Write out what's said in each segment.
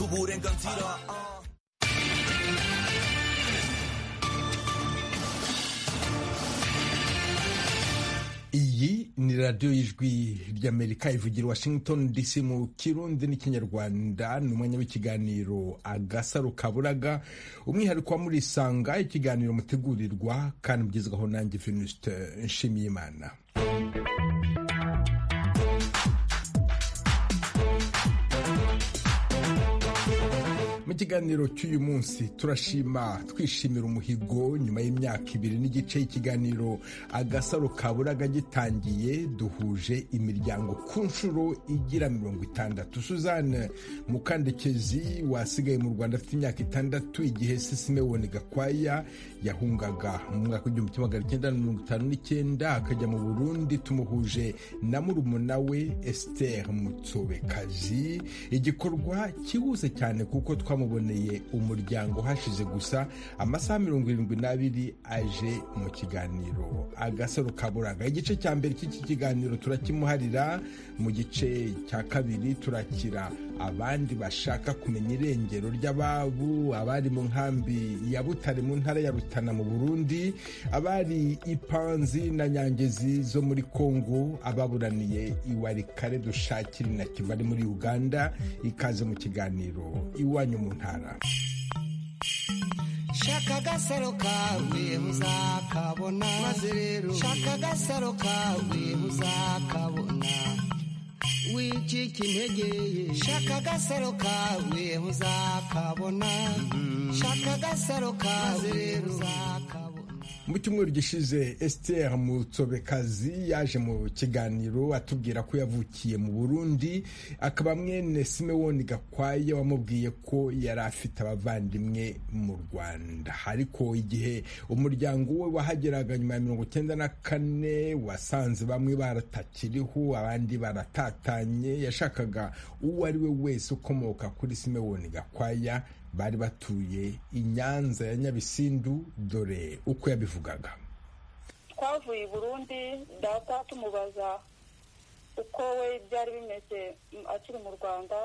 구부랭 감지라 어. iyi ni radiyo y'ijwi ry'amerika ivugira washington dc mu kirundi n'ikinyarwanda ni umwanya w'ikiganiro agasaro kaburaga umwihariko wa muri isanga ikiganiro mutegurirwa kandi mugezwaho nanjye venuste nshimiyimana mu kiganiro cy'uyu munsi turashima twishimira umuhigo nyuma y'imyaka ibiri n'igice y'ikiganiro agasaro kaburaga gitangiye duhuje imiryango ku nshuro igira mirongo itandatu suzanne mukandekezi wasigaye mu rwanda afite imyaka itandatu igihe sisimewoni gakwaya yahungaga mu mwaka w'igihumbi kimwe magana cyenda na mirongo itanu n'icyenda akajya mu burundi tumuhuje na murumuna we esiteri mutsobekazi igikorwa cyihuse cyane kuko twa twamuboneye umuryango hashize gusa amasaha mirongo irindwi n'abiri aje mu kiganiro agasaro kaburaga igice cya mbere cy'iki kiganiro turakimuharira mu gice cya kabiri turakira abandi bashaka kumenya irengero ry'ababo abari mu nkambi ya butare mu ntara ya rutana mu burundi abari ipanzi na nyangezi zo muri kongo ababuraniye iwarikare dushakire na kigali muri uganda ikaze mu kiganiro iwanyu mu ntara shaka agasaro kawe uzakabona maze rero shaka agasaro kawe uzakabona wicika intege ye shaka agasaro kawe uzakabona shaka agasaro kawe rero uzakabona mu cyumweru gishize esiteri mutsobekazi yaje mu kiganiro atubwira ko yavukiye mu burundi akaba mwene simewoni gakwaya wamubwiye ko yari afite abavandimwe mu rwanda ariko igihe umuryango we wahageraga nyuma ya mirongo icyenda na kane wasanze bamwe baratakiriho abandi baratatanye yashakaga uwo ari we wese ukomoka kuri simewoni gakwaya bari batuye i nyanza ya nyabisindu dore uko yabivugaga twavuye i burundi data tumubaza uko we byari bimeze akiri mu rwanda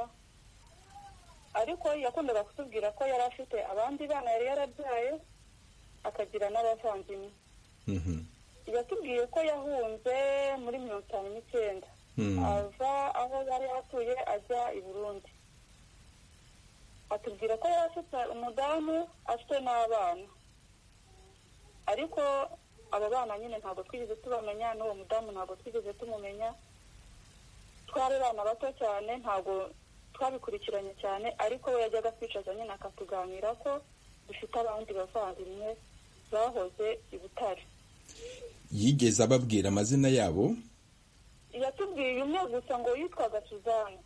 ariko yakundaga kutubwira ko yari afite abandi bana yari yarabyaye akagira n'abavandimwe yatubwiye ko yahunze muri mirongo itanu n'icyenda ava aho yari atuye ajya i burundi atubwira ko yari afite umudamu afite n'abana ariko aba bana nyine ntabwo twigeze tubamenya n'uwo mudamu ntabwo twigeze tumumenya twari abana bato cyane ntabwo twabikurikiranye cyane ariko we yajyaga kwicaza nyine akatuganira ko dufite abandi bavandimwe bahoze i butare yigeze ababwira amazina yabo yatubwiye umwe gusa ngo yitwaga suzanne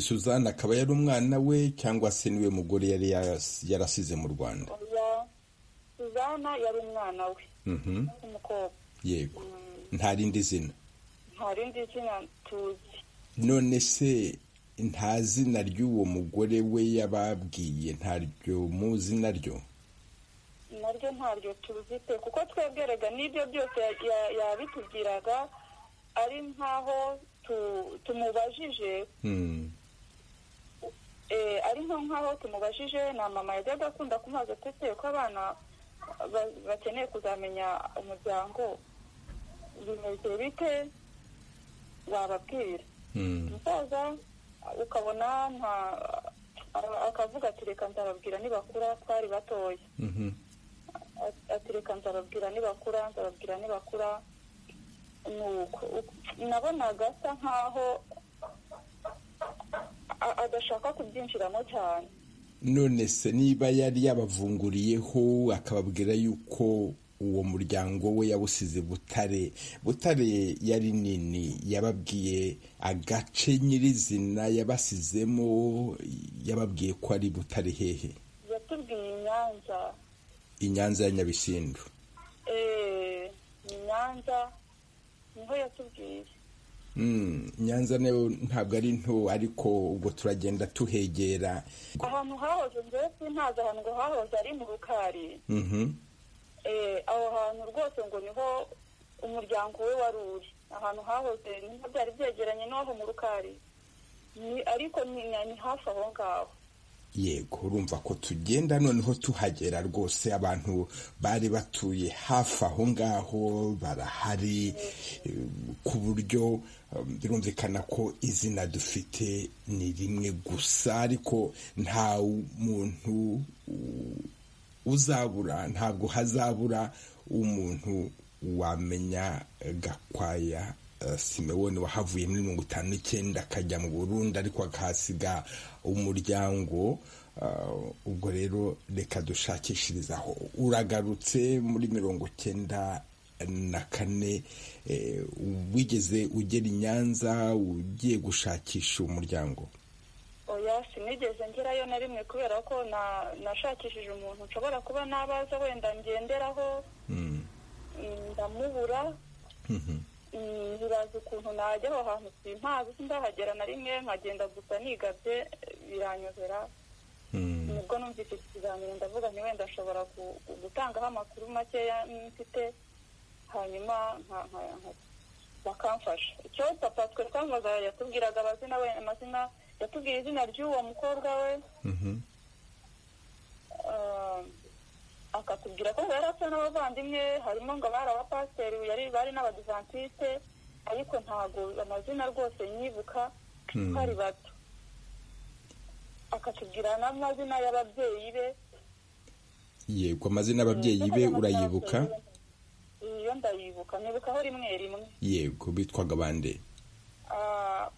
suzanne akaba yari umwana we cyangwa se niwe mugore yari yarasize mu rwanda suzanne yari umwana we w'umukobwa yego nta rindi zina nta rindi zina tuzi none se nta zina ry'uwo mugore we yababwiye ntaryo muzi naryo naryo ntaryo tuzi pe kuko twebwerega n'ibyo byose yabitubwiraga ari nkaho tumubajije ari nko nkaho tumubajije na mama yajyaga akunda kumaza atetse ko abana bakeneye kuzamenya umuryango bimeze bite wababwira umusaza ukabona akavuga ati reka nzababwira nibakura twari batoya ati reka nzababwira nibakura nzababwira nibakura nabonaga asa nkaho adashaka kubyinjiramo cyane none se niba yari yabavunguriyeho akababwira yuko uwo muryango we yawusize butare butare yari nini yababwiye agace nyirizina yabasizemo yababwiye ko ari butare hehe yatubwiye inyanza inyanza ya nyabisindu eee inyanza niho yatubwiye nyanza nayo ntabwo ari nto ariko ubwo turagenda tuhegera ahantu hahoze mbese ntazi ahantu ngo hahoze ari mu rukari aho hantu rwose ngo niho umuryango we wari uri ahantu hahoze niho byari byegeranye n'aho mu rukari ariko ni hafi aho ngaho yego urumva ko tugenda noneho tuhagera rwose abantu bari batuye hafi aho ngaho barahari ku buryo birumvikana ko izina dufite ni rimwe gusa ariko nta muntu uzabura ntabwo hazabura umuntu wamenya gakwaya simewone wahavuye muri mirongo itanu n'icyenda akajya mu burundi ariko akahasiga umuryango ubwo rero reka dushakishirizaho uragarutse muri mirongo cyenda na kane wigeze ugera i nyanza ugiye gushakisha umuryango oya sinigeze ngerayo na rimwe kubera ko nashakishije umuntu nshobora kuba nabaza wenda ngenderaho ndamubura urazi ukuntu najya aho hantu simpazi sindahagera na rimwe nkagenda gusa nigabye biranyobera nubwo numvise iki kiganiro ndavuga ni wenda nshobora gutangaho amakuru makeya mfite hanyuma bakamfasha icyo papa twe twamubaza yatubwiraga amazina we amazina yatubwira izina ry'uwo mukobwa we akatubwira ko yari asa n'abavandimwe harimo ngo bari abapasiteri bari n'abadivantisite ariko ntabwo amazina rwose nyibuka twari bato akatubwira n'amazina y'ababyeyi be yego amazina y'ababyeyi be urayibuka iyo ndayibuka nyibukaho rimwe rimwe yego bitwaga bande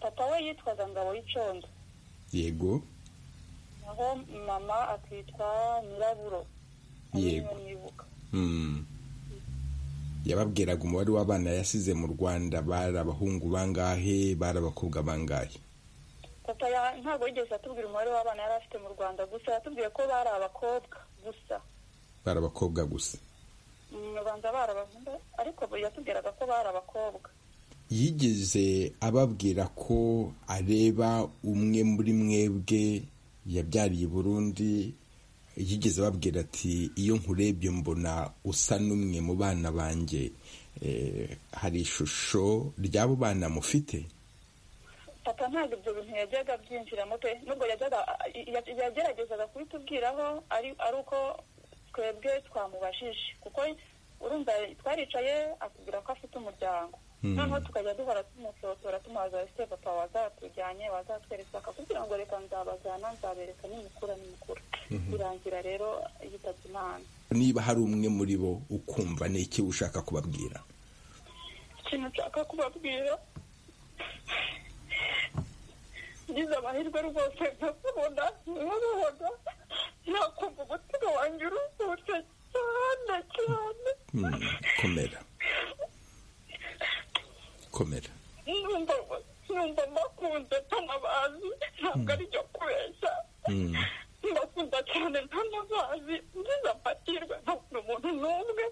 papa we yitwaga ngabo y'icondo yego naho mama akitwa nyiraburo yego yababwiraga umubare w'abana yasize mu rwanda bari abahungu bangahe bari abakobwa bangahe papa ntabwo yigeze atubwira umubare w'abana yari afite mu rwanda gusa yatubwiye ko bari abakobwa gusa bari abakobwa gusa rwanda bari abahungu ariko yatubwiraga ko bari abakobwa yigeze ababwira ko areba umwe muri mwebwe yabyariye i burundi yigeze ababwira ati iyo nkurebye mbona usa n'umwe mu bana banjye hari ishusho ry'abo bana mufite papa ntabwo ibyo bintu yajyaga byinjiramo pe nubwo yageragezaga kubitubwiraho ari uko twebwe twamubajije kuko urumva twaricaye akubwira ko afite umuryango noneho tukajya duhora tumusotora tumubaza ese papa wazatujyanye wazatwereka kugira ngo reka nzabajyana nzabereka n'imikura n'imikura birangira rero yitabye imana niba hari umwe muri bo ukumva ni iki ushaka kubabwira ikintu nshaka kubabwira ngize amahirwe rwose nkakubona nkabubona nakumva umutima wanjye uruhutse cyane cyane komera komera numva mbakunze ntanabazi ntabwo ari byo kubeshya mbakunda cyane ntanabazi ngize amahirwe ntabona umuntu n'umwe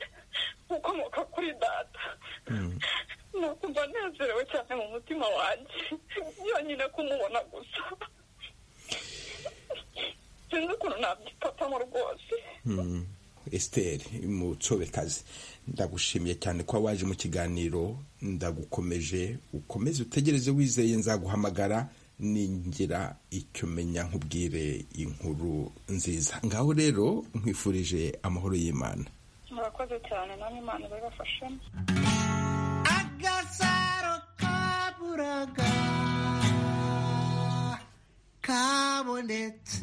ukomoka kuri data nakumva nezerewe cyane mu mutima wanjye yonyine kumubona gusa sinzi ukuntu nabyifatamo rwose Esther umucobekazi ndagushimiye cyane kuba waje mu kiganiro ndagukomeje ukomeze utegereze wizeye nzaguhamagara ningira icyo menya nkubwire inkuru nziza ngaho rero nkwifurije amahoro y'imana murakoze cyane namwe imana ibibafashemo agasaro kaburaga kabonetse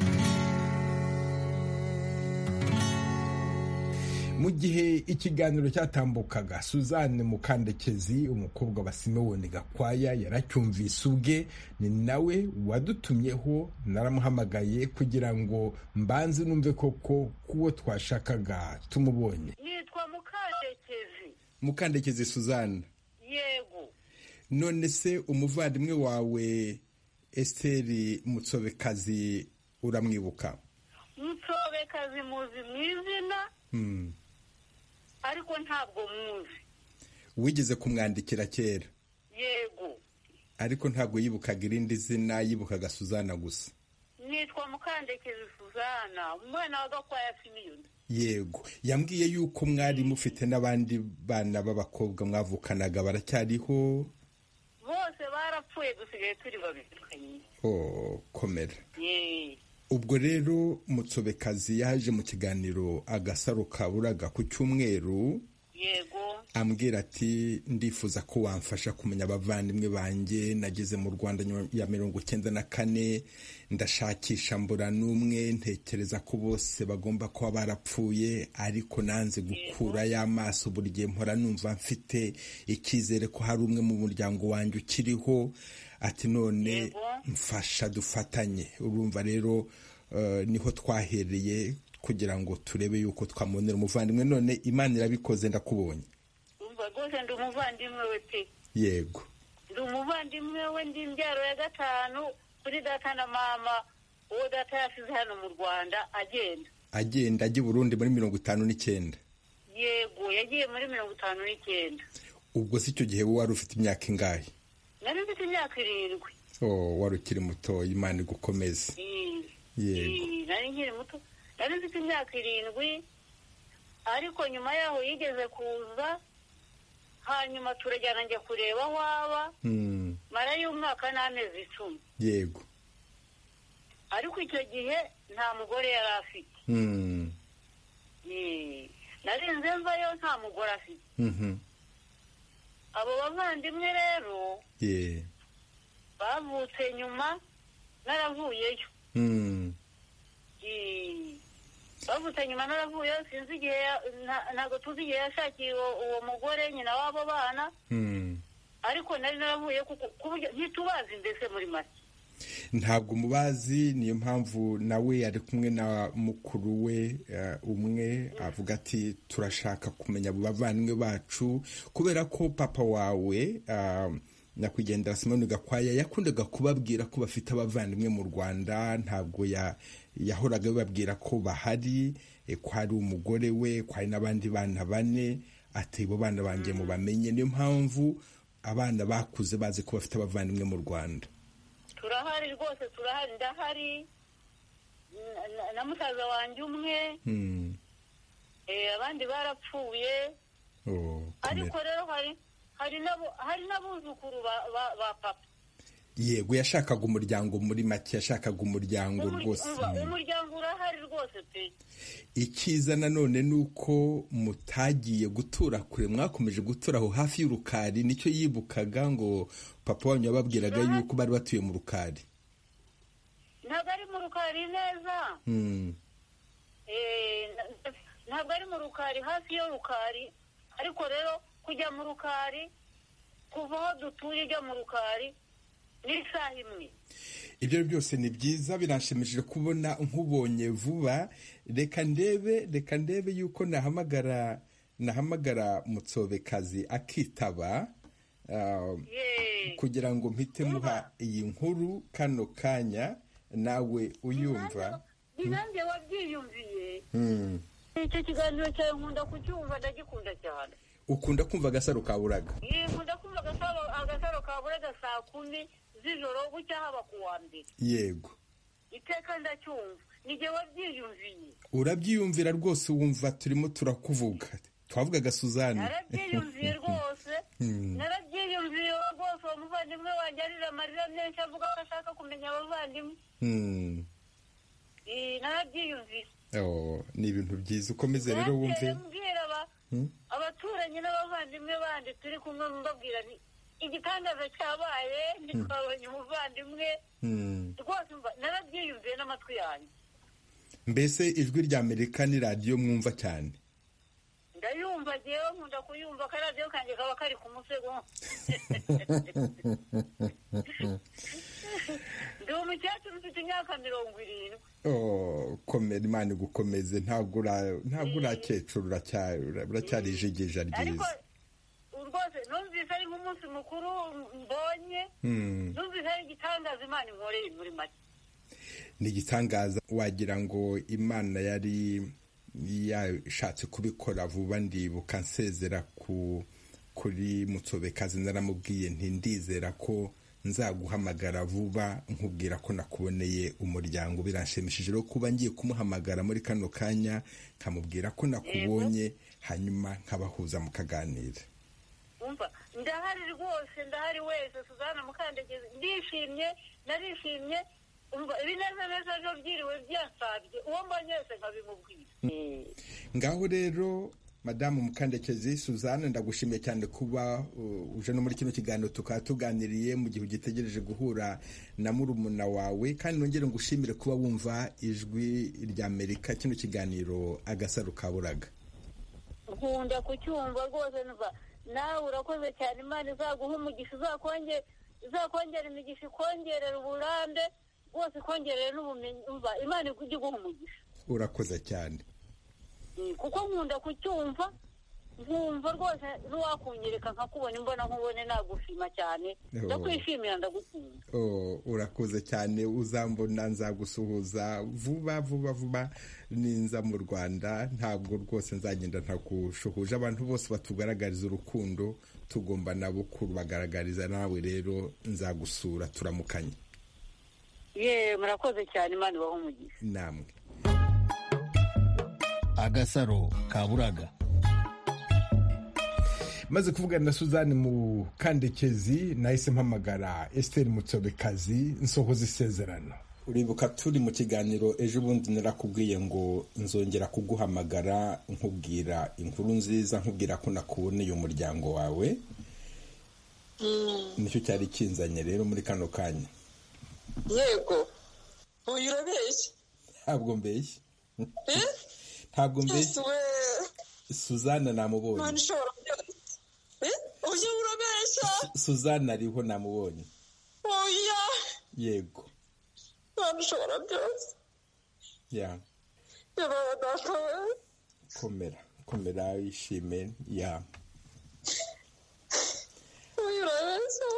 mu gihe ikiganiro cyatambukaga suzanne mukandekezi umukobwa wa simewone gakwaya yaracyumvise ubwe ni nawe wadutumyeho naramuhamagaye kugira ngo mbanze numve koko kuwo twashakaga tumubonye nitwa mukandekezi mukandekezi suzanne yego none se umuvandimwe wawe esiteri mutsobekazi uramwibuka mutsobekazi muzi mu izina ariko ntabwo muzi wigeze kumwandikira kera yego ariko ntabwo yibukaga irindi zina yibukaga suzana gusa nitwa mukandekezi suzana umwana wa gakwaya simiyoni yego yambwiye yuko mwari mufite n'abandi bana b'abakobwa mwavukanaga baracyariho bose barapfuye dusigaye turi babiri twenyine oh komera yeee ubwo rero mutsobekazi yaje mu kiganiro agasaro kaburaga ku cyumweru yego ambwira ati ndifuza ko wamfasha kumenya abavandimwe banjye nageze mu rwanda nyuma ya mirongo icyenda na kane ndashakisha mbura n'umwe ntekereza ko bose bagomba kuba barapfuye ariko nanze gukurayo amaso buri gihe mpora numva mfite icyizere ko hari umwe mu muryango wanjye ukiriho ati none Yego. mfasha dufatanye urumva rero eh, niho twahereye kugira ngo turebe yuko twamubonera umuvandimwe none imana irabikoze ndakubonye umva rwose ndi umuvandimwe we pe yego ndi umuvandimwe we ndi imbyaro ya gatanu kuri data na mama uwo data yasize hano mu rwanda agenda agenda ajya i burundi muri mirongo itanu n'icyenda yego yagiye muri mirongo itanu n'icyenda ubwo si icyo gihe wowe wari ufite imyaka ingahe nari mfite imyaka irindwi oh, wari ukiri mutoya imana igukomeze Mm. Yego. Mm, nari nkiri muto nari mfite imyaka irindwi ariko nyuma yaho yigeze kuza hanyuma turajyana njya kureba aho aba Mm, marayo umwaka n'amezi icumi yego ariko icyo gihe nta mugore yari afite Mm, Mm. narinze mvayo nta mugore afite mhm, abo bavandimwe rero yeah. bavutse nyuma naravuyeyo Mm, Mm. bavutse nyuma naravuyeyo sinzi igihe ya- nta- ntabwo tuzi igihe yashakiye uwo- uwo mugore nyina w'abo bana mm. ariko nari naravuye kuko ku buryo ntitubazi mbese muri make ntabwo mubazi niyo mpamvu nawe yari kumwe na mukuru we eh, umwe avuga ati turashaka kumenya abo bavandimwe bacu kubera ko papa wawe ah, nyakwigendera simoni gakwaya yakundaga kubabwira ko bafite abavandimwe mu rwanda ntabwo ya- yahoraga bababwira ko bahari eh, ko hari umugore we ko hari n'abandi bana bane ati bo bana banjye mubamenye niyo mpamvu abana bakuze bazi ko bafite abavandimwe mu rwanda turahari rwose turahari ndahari na- na- na musaza wanjye umwe Hmm. eh, abandi barapfuye Oh, ariko kumera. rero hari hari n'abo- hari n'abuzukuru ba- ba ba papa yego yashakaga umuryango muri make yashakaga umuryango Umur- rwose umva, umuryango urahari rwose pe icyiza nanone ni uko mutagiye gutura kure mwakomeje gutura aho hafi y'urukari nicyo yibukaga ngo papa wanyu yababwiraga yuko bari batuye mu rukari ntabwo ari mu rukari neza Hmm, Eh, na- ntabwo ari mu rukari hafi yo rukari ariko rero kujya mu rukari kuva aho dutuye ujya mu rukari n'isaha imwe ibyo byose ni byiza biranshimishije kubona nkubonye vuba reka ndebe reka ndebe yuko nahamagara nahamagara mutsobekazi akitaba ah, Yee. kugira ngo mpite muha iyi nkuru kano kanya nawe uyumva ni nanjye wabyiyumviye Hmm. icyo kiganiro cyawe nkunda kucyumva ndagikunda cyane ukunda kumva agasaro kaburaga Yee, nkunda kumva agasaro agasaro ka buraga saa kumi z'ijoro bucya haba ku wa mbere yego iteka ndacyumva nijye wabyiyumviye urabyiyumvira rwose wumva turimo turakuvuga twavugaga suzanne narabyiyumviye rwose narabyiyumviye rwose uwo muvandimwe wanjye arira amarira menshi avuga ko ashaka kumenya abavandimwe Hmm. Eh, narabyiyumviye Oh, ni ibintu byiza ukomeze rero wumve Nagiye mbwira aba- Hmm? abaturanyi n'abavandimwe bandi turi kumwe mbabwira nti igitangaza cyabaye ntitwabonye umuvandimwe Hmm. rwose umva- narabyiyumviye n'amatwi yanjye mbese ijwi rya amerika ni radiyo mwumva cyane ndayumva ngewe nkunda kuyumva akaradiyo kanjye kaba kari ku musego ndi umukecuru ufite imyaka mirongo irindwi Oh, komera imana igukomeze ntabwo ura- ntabwo urakecuru uracyari uracyari ijigija ariko ryiza rwose numvise ari nk'umunsi mukuru mbonye Hmm. numvise ari igitangaza imana inkoreye muri make ni igitangaza wagira ngo imana yari yashatse kubikora vuba ndibuka nsezera ku kuri mutsobekazi naramubwiye nti ndizera ko nzaguhamagara vuba nkubwira ko nakuboneye umuryango biranshimishije rero kuba ngiye kumuhamagara muri kano kanya nkamubwira ko nakubonye hanyuma nkabahuza mukaganira umva ndahari rwose ndahari wese suzana mukandageze ndishimye narishimye umva ibinezaneza byo byiriwe byasabye uwo mbonye wese nkabimubwira ngaho rero madamu mukandekezi suzanne ndagushimiye cyane kuba uh, uje no muri kino kiganiro tukaba tuganiriye mu gihe ugitegereje guhura na murumuna wawe kandi nongere ngushimire kuba wumva ijwi rya amerika kino kiganiro agasaro kaburaga nkunda kucyumva rwose numva nawe urakoze cyane imana izaguha umugisha izakonge izakongera imigisha ikongerera uburambe rwose ikongerera n'ubumenyi umva imana ijya iguha umugisha urakoze cyane Mm, kuko nkunda kucyumva nkumva rwose n'uwakunyereka nkakubona imbona nkubone nagushima cyane Oh. ndakwishimira ndagushima Oh, urakoze cyane uzambona nzagusuhuza vuba vuba vuba ninza mu rwanda ntabwo rwose nzagenda ntakugushuhuje abantu bose batugaragariza urukundo tugomba nabo kubagaragariza nawe rero nzagusura turamukanye ye murakoze cyane imana ibaho umugisha namwe agasaro kaburaga maze kuvugana na suzanne mu kandekezi nahise mpamagara esiteri mutsobekazi nsohoza isezerano uribuka turi mu kiganiro ejo bundi narakubwiye ngo nzongera kuguhamagara nkubwira inkuru nziza nkubwira ko nakuboneye umuryango wawe nicyo cyari kinzanye rero muri kano kanya yego uyu urabeshya ntabwo mbeshye Eh? ntabwo Yesu mbeshye we suzanne imana namubonye ishobora byose Eh? uyu urabeshya suzanne ariho namubonye oya yego imana ishobora byose ya yabaye data we komera komera wishime ya uyu urabeshya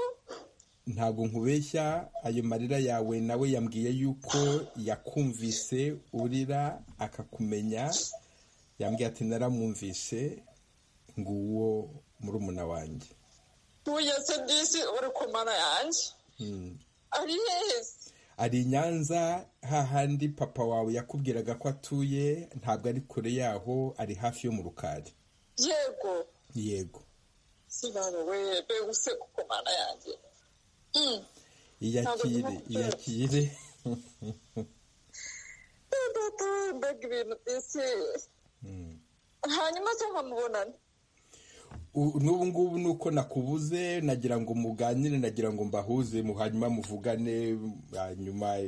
ntabwo nkubeshya ayo marira yawe nawe yambwiye yuko yakumvise urira akakumenya yambwiye ati naramwumvise nguwo murumuna wanjye uya se disi uri ku mana yanjye Mm. ari heza ari i nyanza hahandi papa wawe yakubwiraga ko atuye ntabwo ari kure yaho ari hafi yo mu rukari yego yego sinaba we mbega useka ku mana yanjye Mm. iyakire iyakire Eh, data we mbega ibintu disi hanyuma se nkamubonana U- n'ubu ngubu ni uko nakubuze nagira ngo muganire nagira ngo mbahuze mu- hanyuma muvugane hanyuma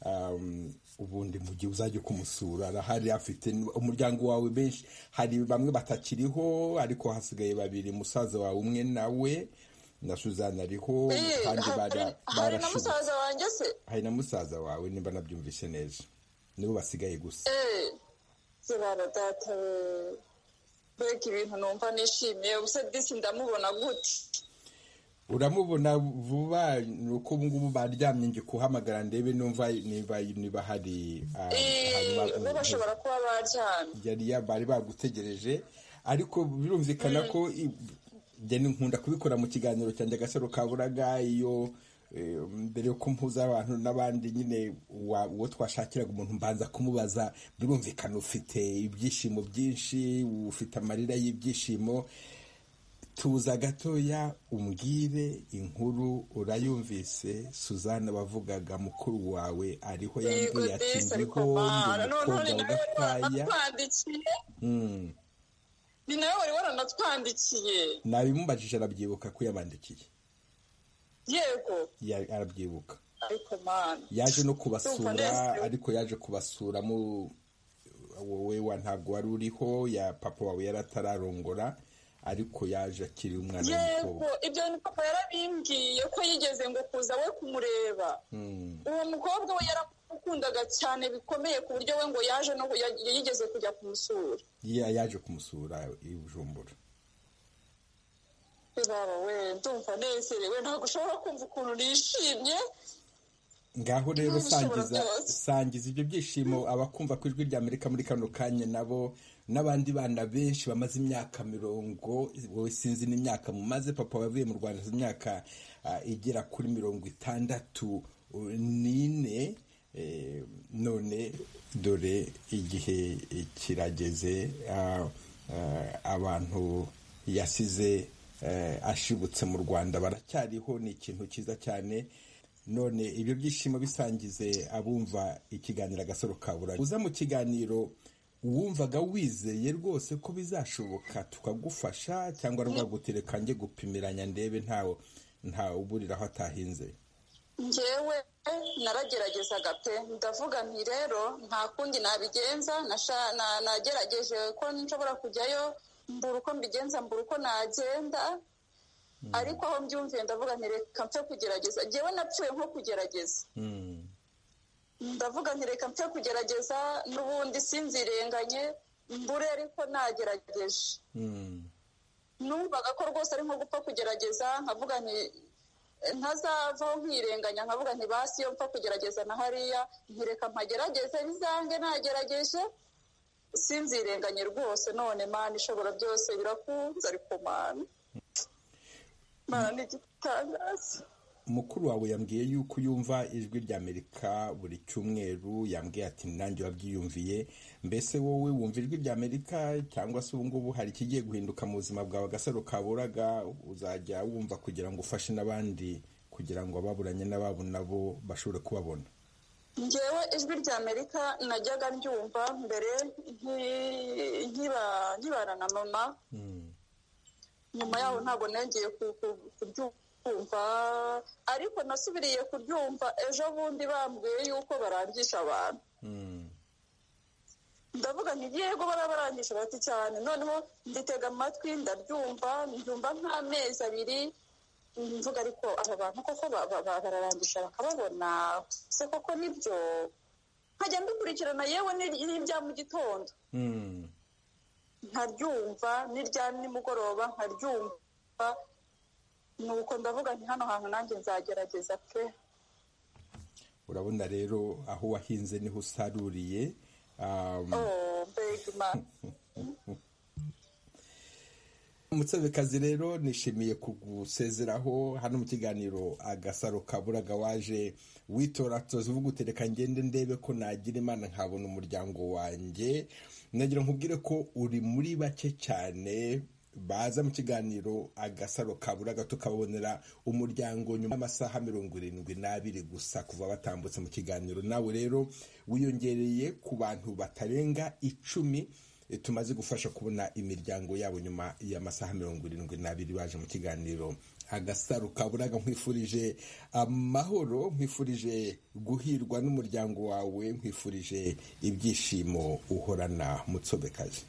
um, ubundi mu gihe uzajya kumusura arahari afite umuryango wawe benshi hari bamwe batakiriho ariko hasigaye babiri musaza wawe umwe nawe na suzana ariho Eh, kandi hari- bara- hari na barashubu musaza wanjye se hari na musaza wawe niba nabyumvise neza nibo basigaye gusa zibana data we mbega ibintu numva nishimiye gusa disi ndamubona gute uramubona vuba ni uko ubu ngubu baryamye nje kuhamagara ndebe numva niba niba hari ah, hanyuma Eh, bo bashobora kuba baryamye yari ya- bari bagutegereje ariko birumvikana ko i- njye ni nkunda kubikora mu kiganiro cyanjye agasaro kaburaga iyo eh, mbere yo kumpuza abantu n'abandi nyine wa- uwo twashakiraga umuntu mbanza kumubaza birumvikana ufite ibyishimo byinshi ufite amarira y'ibyishimo tuza gatoya umbwire inkuru urayumvise suzana bavugaga mukuru wawe ariho yego yambwiye ati disi ari ndiho kumara ndi noneho umukobwa ni wa nawe wari gakwaya waranatwandikiye Mm. ni nawe wari waranatwandikiye nabimubajije arabyibuka ko yabandikiye yego Ya- arabyibuka ariko mana yaje no Ndumva kubasura nezerewe. ariko yaje kubasura mu wowe wa ntabwo wari uriho ya papa wawe yari atararongora ariko yaje akiri umwana yego w'umukobwa ibyo ni papa yarabimbwiye ko yigeze ngo kuza we kumureba Mm. uwo mukobwa we yaramukundaga cyane bikomeye ku buryo we ngo yaje no ya- yigeze kujya kumusura Ya- yaje kumusura i bujumbura baba we ndumva nezerewe ntabwo ushobora kumva ukuntu nishimye ngaho rero Ntabishobora sangiza byose. sangiza ibyo byishimo abakumva ku ijwi rya amerika muri kano kanya nabo n'abandi bana benshi bamaze imyaka mirongo wowe sinzi n'imyaka mumaze papa wavuye mu rwanda sinzi imyaka ah, igera kuri mirongo itandatu uh, n'ine eh, none dore igihe kirageze ah, ah, abantu yasize eh, ashibutse mu rwanda baracyariho ni ikintu cyiza cyane none ibyo byishimo bisangize abumva ikiganiro agasaro kaburanye uza mu kiganiro wumvaga wizeye rwose ko bizashoboka tukagufasha cyangwa rwagutereka njye gupimiranya ndebe ntawe ntawe uburira aho atahinze ngewe narageragezaga pe ndavuga nti rero nta kundi nabigenza nasha- na- nagerageje ko nshobora kujyayo mbura uko mbigenza mbura uko nagenda ariko aho mbyumviye ndavuga nti reka mpfe kugerageza ngewe napfuye nko kugerageza Mm. ndavuga nti reka mpfe kugerageza n'ubundi sinzirenganye mbure ariko nagerageje Mm. numvaga ko rwose ari nko gupfa kugerageza nkavuga nti ntazavaho nkirenganya nkavuga nti basi iyo mpfa kugerageza na hariya ntireka mpagerageze bizange nagerageje sinzirenganye rwose none mani ishobora byose birakunze ariko mani mani ni igitangaza mukuru wawe yambwiye yuko yumva ijwi ry'amerika buri cyumweru yambwiye ati nanjye wabyiyumviye mbese wowe wumva ijwi ry'amerika cyangwa se ubu ngubu hari ikigiye guhinduka mu buzima bwawe agasaro kaburaga uzajya wumva kugira ngo ufashe n'abandi kugira ngo ababuranye n'ababo nabo bashobore kubabona ngewe ijwi rya amerika najyaga ryumva mbere nki- nkiba- nkibana na mama nyuma yaho ntabwo nongeye ku- ku- kuryumva ariko nasubiriye kuryumva ejo bundi bambwiye yuko barangisha abantu Mm. ndavuga nti yego barabarangisha bati cyane noneho nditega amatwi ndaryumva ndyumva nk'amezi abiri mvuga ariko aba bantu koko ba- ba- ba- bararangisha bakababona se koko nibyo nkajya mbikurikirana yewe n'irya n'irya mu gitondo Mm. nkaryumva n'irya nimugoroba nkaryumva nuko ndavuga nti hano hantu nanjye nzagerageza pe urabona rero aho wahinze niho usaruriye um, oh mbega imana Mutsabikazi rero nishimiye kugusezeraho hano mu kiganiro agasaro kaburaga waje witora turazivuga utereka ngende ndebe ko nagira imana nkabona umuryango wanjye nagira nkubwire ko uri muri bake cyane baza mu kiganiro agasaro kaburaga tukababonera umuryango nyuma y'amasaha mirongo irindwi n'abiri gusa kuva batambutse mu kiganiro nawe rero wiyongereye ku bantu batarenga icumi tumaze gufasha kubona imiryango yabo nyuma y'amasaha mirongo irindwi n'abiri baje mu kiganiro agasaro kaburaga nkwifurije amahoro nkwifurije guhirwa n'umuryango wawe nkwifurije ibyishimo uhorana mutsobekazi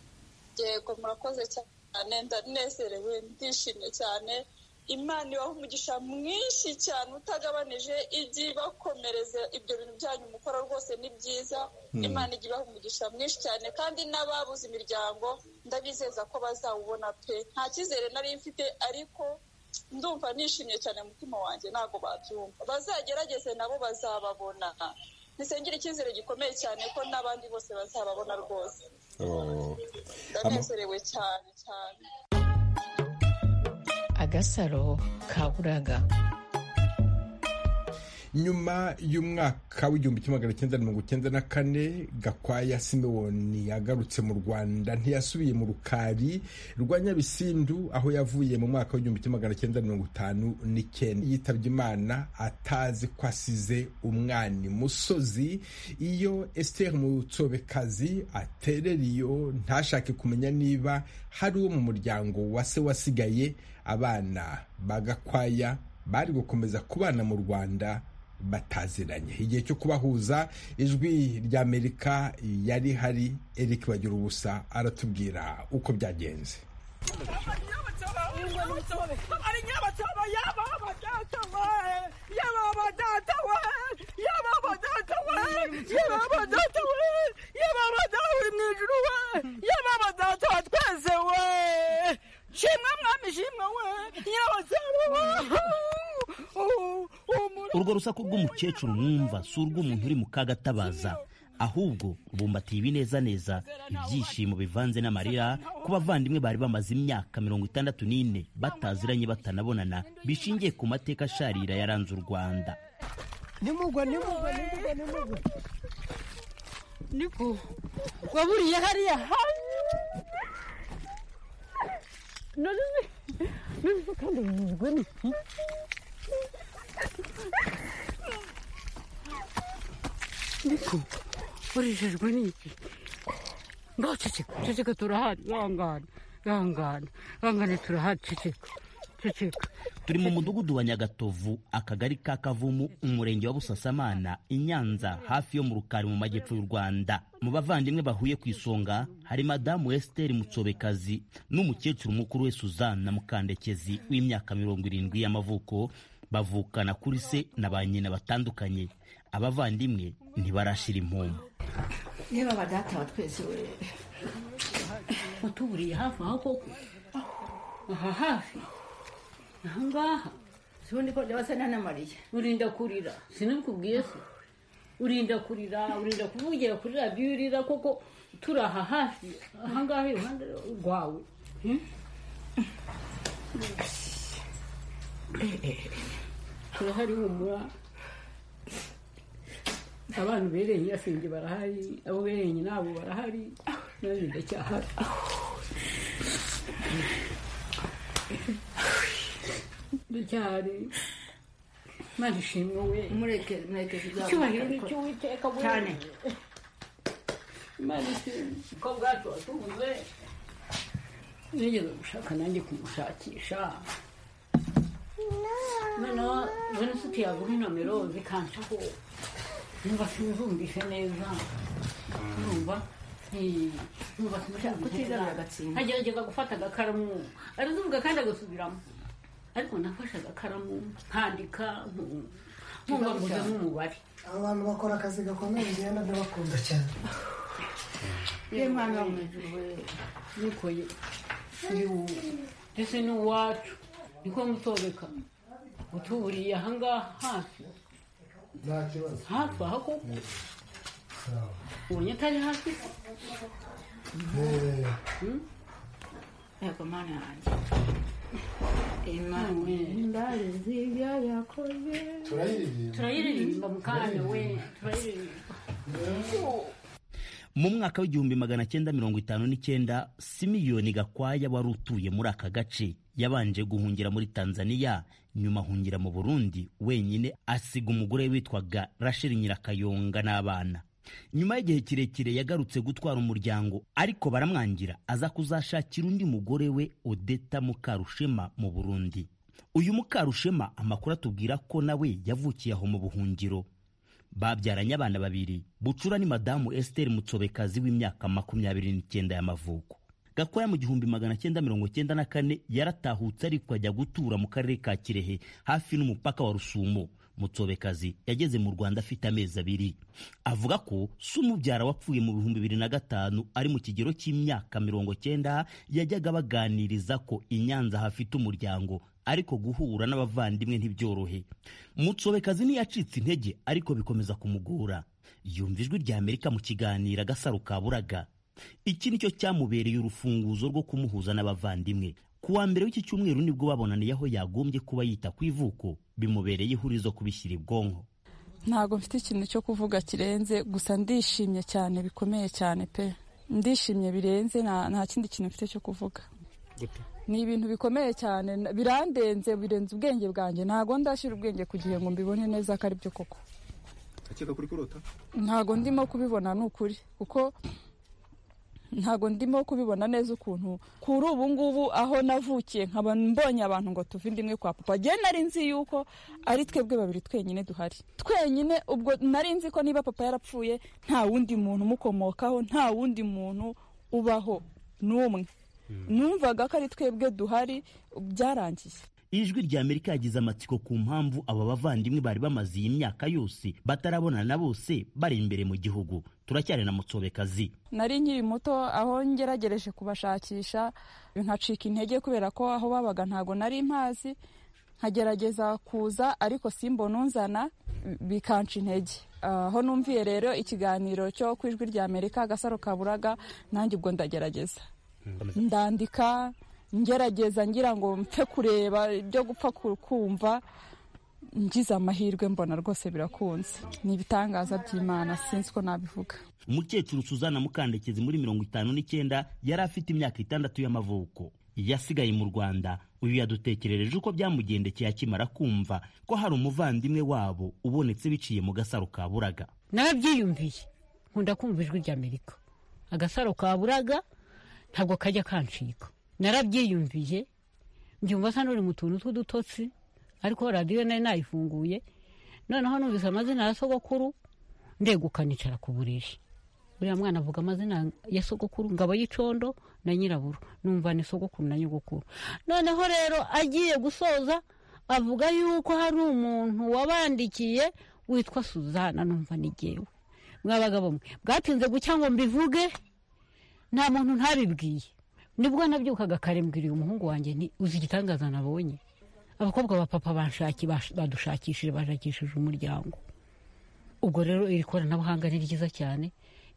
yego murakoze cyane ndanezerewe ndishimye cyane imana ibaha umugisha mwinshi cyane utagabanije ijye ibakomereza ibyo bintu byanyu mukora rwose ni byiza imana ijya ibaha umugisha mwinshi cyane kandi n'ababuze imiryango ndabizeza ko bazawubona pe nta cyizere nari mfite ariko ndumva nishimye cyane mu mutima wanjye ntabwo babyumva bazagerageze nabo bazababona nisengera icyizere gikomeye cyane ko n'abandi bose bazababona rwose Oh. ndanezerewe cyane cyane agasaro kaburaga nyuma y'umwaka w'igihumbi kimwe magana cyenda mirongo cyenda na kane gakwaya simewoni yagarutse mu rwanda ntiyasubiye mu rukari rwa nyabisindu aho yavuye mu mwaka w'igihumbi kimwe magana cyenda mirongo itanu n'icyenda yitabye imana atazi ko asize umwani musozi iyo esiteri mutsobekazi aterera iyo ntashake kumenya niba hari uwo mu muryango wa se wasigaye abana ba gakwaya bari gukomeza kubana mu rwanda bataziranye igihe cyo kubahuza ijwi rya amerika yari hari eric bagira ubusa aratubwira uko byagenze urwo rusaku rw'umukecuru mwumva si urw'umuntu uri mu kagatabaza ahubwo bumbatiye ibinezaneza ibyishimo bivanze n'amarira ku bavandimwe bari bamaze imyaka mirongo itandatu n'ine bataziranye batanabonana bishingiye ku mateka asharira yaranze u rwanda nimugwa nimugwa nimugwa nimugwa niko waburiye hariya none niba kandi bimeze ni ariko urejejwe n'iki ngaho ceceka ceceka turahari ihangane ihangane ihangane turahari ceceka ceceka turi mu mudugudu wa nyagatovu akagari ka kavumu umurenge wa busasamana i nyanza hafi yo mu rukari mu majyepfo y'u rwanda mu bavandimwe bahuye ku isonga hari madamu esiteri mutsobekazi n'umukecuru mukuru we suzanne mukandekezi w'imyaka mirongo irindwi y'amavuko bavukana kuri se na ba nyina batandukanye abavandimwe ntibarashira impumu niba badataba twese we utuburiye hafi aho koko aha hafi aha ngaha sibundi ko ndabasana na mariya urinda kurira sinabikubwiye se urinda kurira urinda kuvugira kuri radiyo urira koko turi aha hafi aha ngaha iruhande rwawe Hmm? turahari humura abantu bereye nyirasenge barahari abo bereye nyinabo barahari nanjye ndacyahari ndacyahari imana ishimwe we mureke mureke icyubahiro ni icy'uwiteka we cyane imana ishimwe ko bwacu watubuze nigeze gushaka nanjye kumushakisha noneho bene nshuti yaguha inomero zikancaho numva sinzumvise neza numva eh, numva sinzumvise Kutigarurira neza agatsindwa. agerageza gufata agakaramu arazuvuga kandi agasubiramo ariko nafashe agakaramu nkandika nku- nkumva mvuze nk'umubare abantu bakora akazi gakomeye ngenda ndabakunda cyane ye mwana wa mwijuru we nikoye uri wowe ndetse n'uwacu niko mutobeka utuburiye ahangaha hafi nta kibazo hafi aha koko ubonye atari hafi se yego mana yanjye imana Indari z'ibyo yakoze turayiririmba mu kanya we turayiririmba mu mwaka w'igihumbi magana cyenda mirongo itanu n'icyenda simiyoni gakwaya wari utuye muri aka gace yabanje guhungira muri tanzania nyuma ahungira mu burundi wenyine asiga umugore witwaga rasheli nyirakayonga n'abana nyuma y'igihe kirekire yagarutse gutwara umuryango ariko baramwangira aza kuzashakira undi mugore we odeta mukarushema mu burundi uyu mukarushema amakuru atubwira ko nawe yavukiye aho mu buhungiro babyaranye abana babiri bucura ni madamu esiteri mutsobekazi w'imyaka makumyabiri n'icyenda y'amavuko gakwaya mu gihumbi magana cyenda mirongo cyenda na kane yaratahutse ariko ajya gutura mu karere ka kirehe hafi n'umupaka wa rusumo mutsobekazi yageze mu rwanda afite amezi abiri avuga ko se umubyara wapfuye mu bihumbi bibiri na gatanu ari mu kigero cy'imyaka mirongo cyenda yajyaga baganiriza ko i nyanza hafite umuryango ariko guhura n'abavandimwe ntibyorohe mutsobekazi ntiyacitse intege ariko bikomeza kumugora yumva ijwi rya amerika mu kiganiro agasaro kaburaga iki nicyo cyamubereye urufunguzo rwo kumuhuza n'abavandimwe ku wa mbere w'iki cyumweru nibwo babonaniye aho yagombye kuba yita ku ivuko bimubereye ihurizo kubishyira ibwonko ntabwo mfite ikintu cyo kuvuga kirenze gusa ndishimye cyane bikomeye cyane pe ndishimye birenze nta nta kindi kintu mfite cyo kuvuga ni ibintu bikomeye cyane na- birandenze birenze ubwenge bwanjye ntabwo ndashyira ubwenge ku gihe ngo mbibone neza ko aribyo koko akeka kuri kurota ntabwo ndimo kubibona ni ukuri kuko ntabwo ndimo kubibona neza ukuntu kuri ubu ngubu aho navukiye nkaba mbonye abantu ngo tuve inda imwe kwa papa njye nari nzi yuko ari twebwe babiri twenyine duhari twenyine ubwo nari nzi ko niba papa yarapfuye nta wundi muntu umukomokaho nta wundi muntu ubaho n'umwe numvaga ko ari twebwe duhari byarangiye ijwi rya amerika yagize amatsiko ku mpamvu aba bavandimwe bari bamaze iyi myaka yose batarabonana na bose bari imbere mu gihugu turacyari na mutsobekazi nari nkiri muto aho ngeragereje kubashakisha nkacika intege kubera ko aho babaga ntabwo nari mpazi nkagerageza kuza ariko simbona unzana bikanca intege aho numviye rero ikiganiro cyo ku ijwi rya amerika agasaro kaburaga nanjye ubwo ndagerageza ndandika ngerageza ngira ngo mpfe kureba ibyo gupfa ku- kumva ngize amahirwe mbona rwose birakunze ni ibitangaza by'imana sinzi ko nabivuga umukecuru suzana mukandekezi muri mirongo itanu n'icyenda yari afite imyaka itandatu y'amavuko yasigaye mu rwanda uyu yadutekerereje uko byamugendekeye akimara kumva ko hari umuvandimwe wabo ubonetse biciye mu gasaro ka buraga narabyiyumviye nkunda kumva ijwi ry'amerika agasaro kaburaga ntabwo kajya kancika narabyiyumviye mbyumva asa n'uri mu tuntu tw'udutotsi ariko radiyo nari nayifunguye noneho numvise amazina ya sogokuru ndeguka nicara ku buriri uriya mwana avuga amazina ya sogokuru ngabo y'icondo na nyiraburu numva ni sogokuru na nyogokuru noneho rero agiye gusoza avuga yuko hari umuntu wabandikiye witwa suzana numva ni jyewe mwabagabo mwe bwatinze gucya ngo mbivuge nta muntu ntabibwiye nibwo nabyukaga kare mbwira uyu muhungu wanjye nti uzi igitangaza nabonye abakobwa ba papa banshaki badushakishije bashakishije umuryango ubwo rero iri koranabuhanga ni ryiza cyane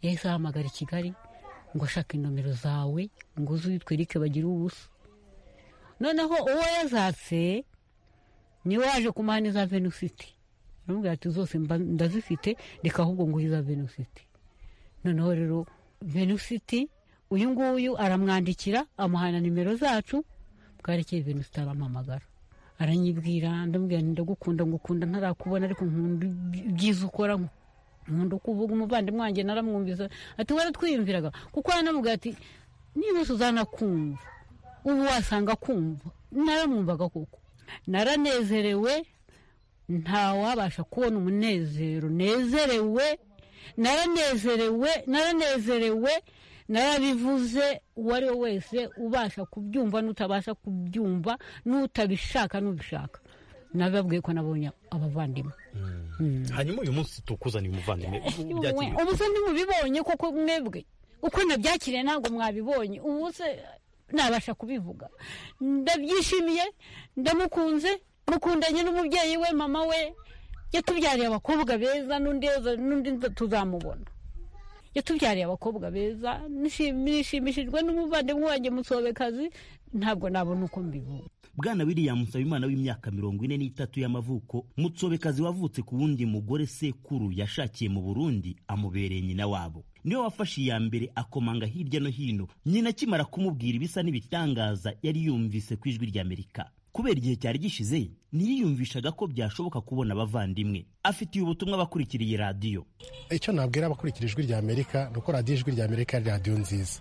yahise ahamagara i kigali ngo ashaka inomero zawe ngo uze uyitwe erike bagire ubusa noneho uwo yazatse niwe waje kumuha n'iza venusiti aramubwira ati zose mba- ndazifite reka ahubwo nguhe iza venusiti noneho rero venusiti uyu nguyu aramwandikira amuhana nimero zacu bwarekeye venusiti arampamagara aranyibwira ndamubwira nti ndagukunda ngukunda ntarakubona ariko nkunda iby- ibyiza ukora nkunda uko uvuga umuvandimwe wanjye naramwumvisa ati waratwiyumviraga kuko yaramubwira ati niba suzana kumva ubu wasanga kumva naramwumvaga koko naranezerewe ntawabasha kubona umunezero nezerewe naranezerewe naranezerewe narabivuze uwo ari we wese ubasha kubyumva n'utabasha kubyumva n'utabishaka n'ubishaka nababwiye ko nabonye abavandimwe hanyuma uyu munsi tukuzaniye umuvandimwe Mwe, ubu se ntimubibonye koko mwebwe uko nabyakiriye ntabwo mwabibonye ubu se nabasha kubivuga ndabyishimiye ndamukunze mukundanye n'umubyeyi we mama we yatubyariye abakobwa beza n'undi n'undi tuzamubona yatubyariye abakobwa beza nishim- nishimishijwe n'umuvandimwe wanjye musobekazi ntabwo nabona uko mbivuga bwana william nsabimana w'imyaka mirongo ine n'itatu y'amavuko mutsobekazi wavutse ku wundi mugore sekuru yashakiye mu burundi amubereye nyina wabo niwe wafashe iya mbere akomanga hirya no hino nyina akimara kumubwira ibisa n'ibitangaza yari yumvise ku ijwi ry'amerika kubera igihe cyari gishize ntiyiyumvishaga ko byashoboka kubona abavandimwe afitiye ubutumwa abakurikiriye radiyo icyo nabwira abakurikira ijwi rya amerika ni uko radiyo ijwi rya amerika ari radiyo nziza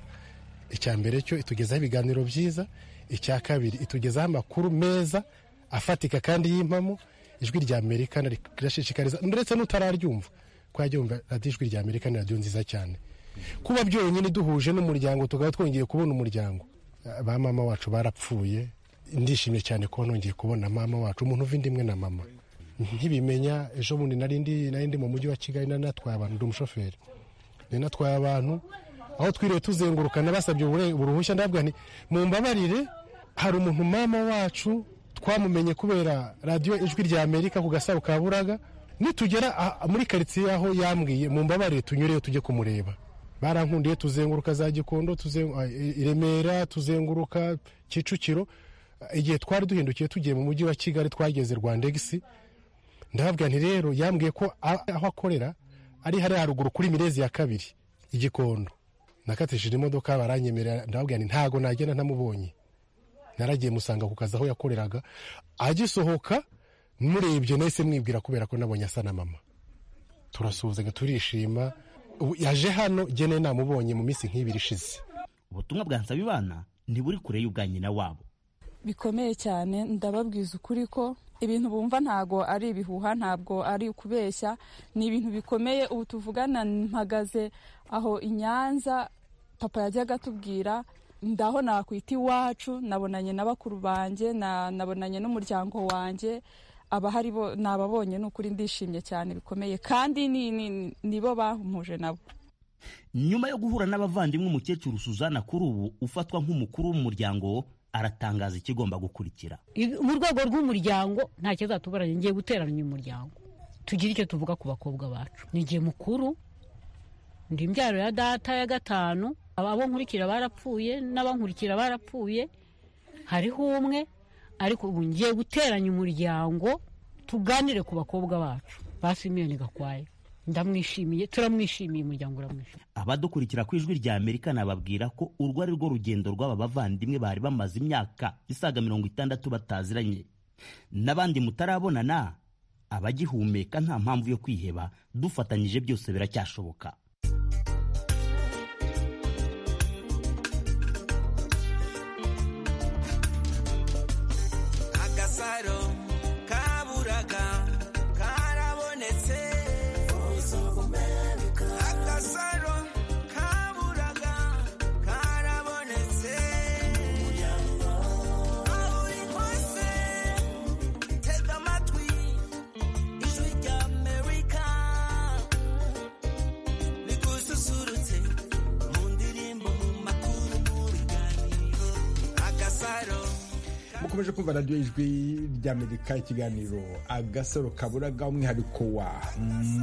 icya mbere cyo itugezaho ibiganiro byiza icya kabiri itugezaho amakuru meza afatika kandi y'impamo ijwi rya amerika rirashishikariza ndetse n'utararyumva ko yajyumva radiyo ijwi rya amerika ni radiyo nziza cyane kuba byonyine duhuje n'umuryango tukaba twongeye kubona umuryango ba mama wacu barapfuye ndishimye cyane kuba nongeye kubona mama wacu umuntu uva indi imwe na mama ntibimenya ejo bundi nari ndi nari ndi mu mujyi wa kigali nari natwaye abantu ndi umushoferi nari natwaye abantu aho twiriwe tuzenguruka nabasabye ubure- uruhushya ndabwira nti mumbabarire hari umuntu mama wacu twamumenye kubera radiyo ijwi rya amerika ku gasaro ka buraga nitugera ah, muri karitsiye aho yambwiye mumbabarire tunyureyo tujye kumureba barankundiye tuzenguruka za gikondo tuzengu- ah, i i remera tuzenguruka kicukiro igihe twari duhindukiye tugiye mu mujyi wa kigali twageze rwandegisi ndababwira nti rero yambwiye ko a- aho akorera ari hariya haruguru kuri mirezi ya kabiri igikondo nakatishije imodoka baranyemerera ndababwira nti ntago nagenda ntamubonye naragiye musanga ku kazi aho yakoreraga agisohoka murebye nahise mwibwira kubera ko nabonye asa na mama turasuhuzanya turishima Ubu yaje hano gene namubonye mu minsi nk'ibiri ishize ubutumwa bwa nsabimana ntiburi kure y'ubwa nyina wabo bikomeye cyane ndababwiza ukuri ko ibintu bumva ntago ari ibihuha ntabwo ari ukubeshya ni ibintu bikomeye ubu tuvugana mpagaze aho i nyanza papa yajyaga atubwira ndaho nakwita iwacu nabonanye na bakuru banjye na- nabonanye n'umuryango wanjye abahari bo nababonye ni ukuri ndishimye cyane bikomeye kandi ni- ni- nibo bampuje nabo nyuma yo guhura n'abavandimwe umukecuru suzana kuri ubu ufatwa nk'umukuru w'umuryango aratangaza ikigomba gukurikira Ibi- mu rwego rw'umuryango nta kizatubaranye ngiye guteranya umuryango tugire icyo tuvuga ku bakobwa bacu ni igihe mukuru ndi imbyaro ya data ya gatanu aba- abo nkurikira barapfuye n'abankurikira barapfuye hariho umwe ariko ubu ngiye guteranya umuryango tuganire ku bakobwa bacu basi miliyoni gakwaye ndamwishimiye turamwishimiye umuryango uramwishimiye abadukurikira ku ijwi rya amerika nababwira ko urwo ari rwo rugendo rw'aba bavandimwe bari bamaze imyaka isaga mirongo itandatu bataziranye n'abandi mutarabonana abagihumeka nta mpamvu yo kwiheba dufatanyije byose biracyashoboka agasaro kaburaga karabonetse agasaro kaburaga karabonetse aho uri hose tega amatwi ijwi rya amerika rigususurutse mu ndirimbo mu makuru mu biganiro agasaro mukomeje kumva radiyo ijwi ry'amerika ikiganiro agasaro kaburaga umwihariko wa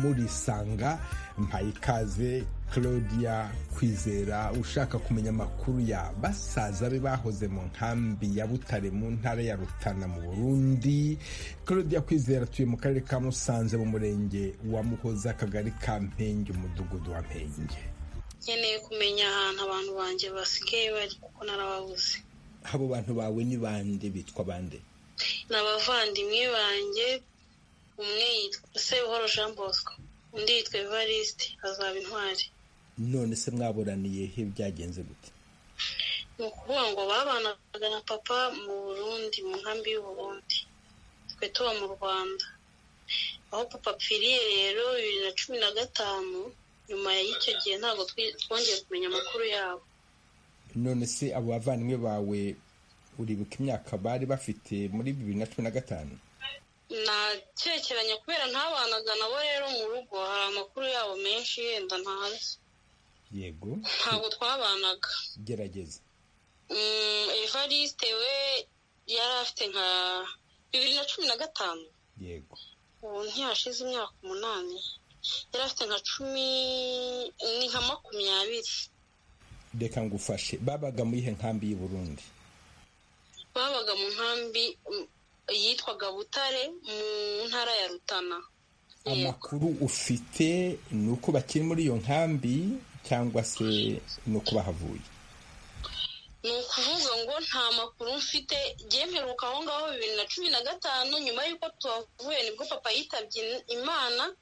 murisanga mpaye ikaze claudia kwizera ushaka kumenya amakuru ya basaza be bahoze mu nkambi ya butare mu ntara ya rutana mu burundi claudia kwizera atuye mu karere ka musanze mu murenge wa muhoza akagari ka mpenge umudugudu wa mpenge nkeneye kumenya ahantu abantu banjye basigaye bari kuko narababuze abo bantu bawe ni bande bitwa bande ni abavandimwe banjye umwe yitwa sebuhoro jean bosco undi yitwa evariste azaba intwari none se mwaburaniye he byagenze gute ni ukuvuga ngo babanaga na papa mu burundi mu nkambi y'uburundi twe tuba mu rwanda aho papa apfiriye rero bibiri na cumi na gatanu nyuma y'icyo gihe ntabwo twi- twongeye kumenya amakuru yabo none se abo bavandimwe bawe uribuka imyaka bari bafite muri bibiri na cumi na gatanu nakekeranya kubera ntabanaga nabo rero mu rugo hari amakuru yabo menshi yenda ntazi yego ntabwo twabanaga gerageza Mm, evariste we yari afite nka bibiri na cumi na gatanu yego ubu ntiyashize imyaka umunani yari afite nka cumi ni nka makumyabiri reka ngufashe babaga muri ihe nkambi y'i burundi babaga mu nkambi mm, yitwaga butare mu ntara ya rutana amakuru ufite ni uko bakiri muri iyo nkambi cyangwa se ni uko bahavuye ni ukuvuga ngo nta makuru mfite njye mperuka aho ngaho bibiri na cumi na gatanu nyuma y'uko tuhavuye nibwo papa yitabye in- imana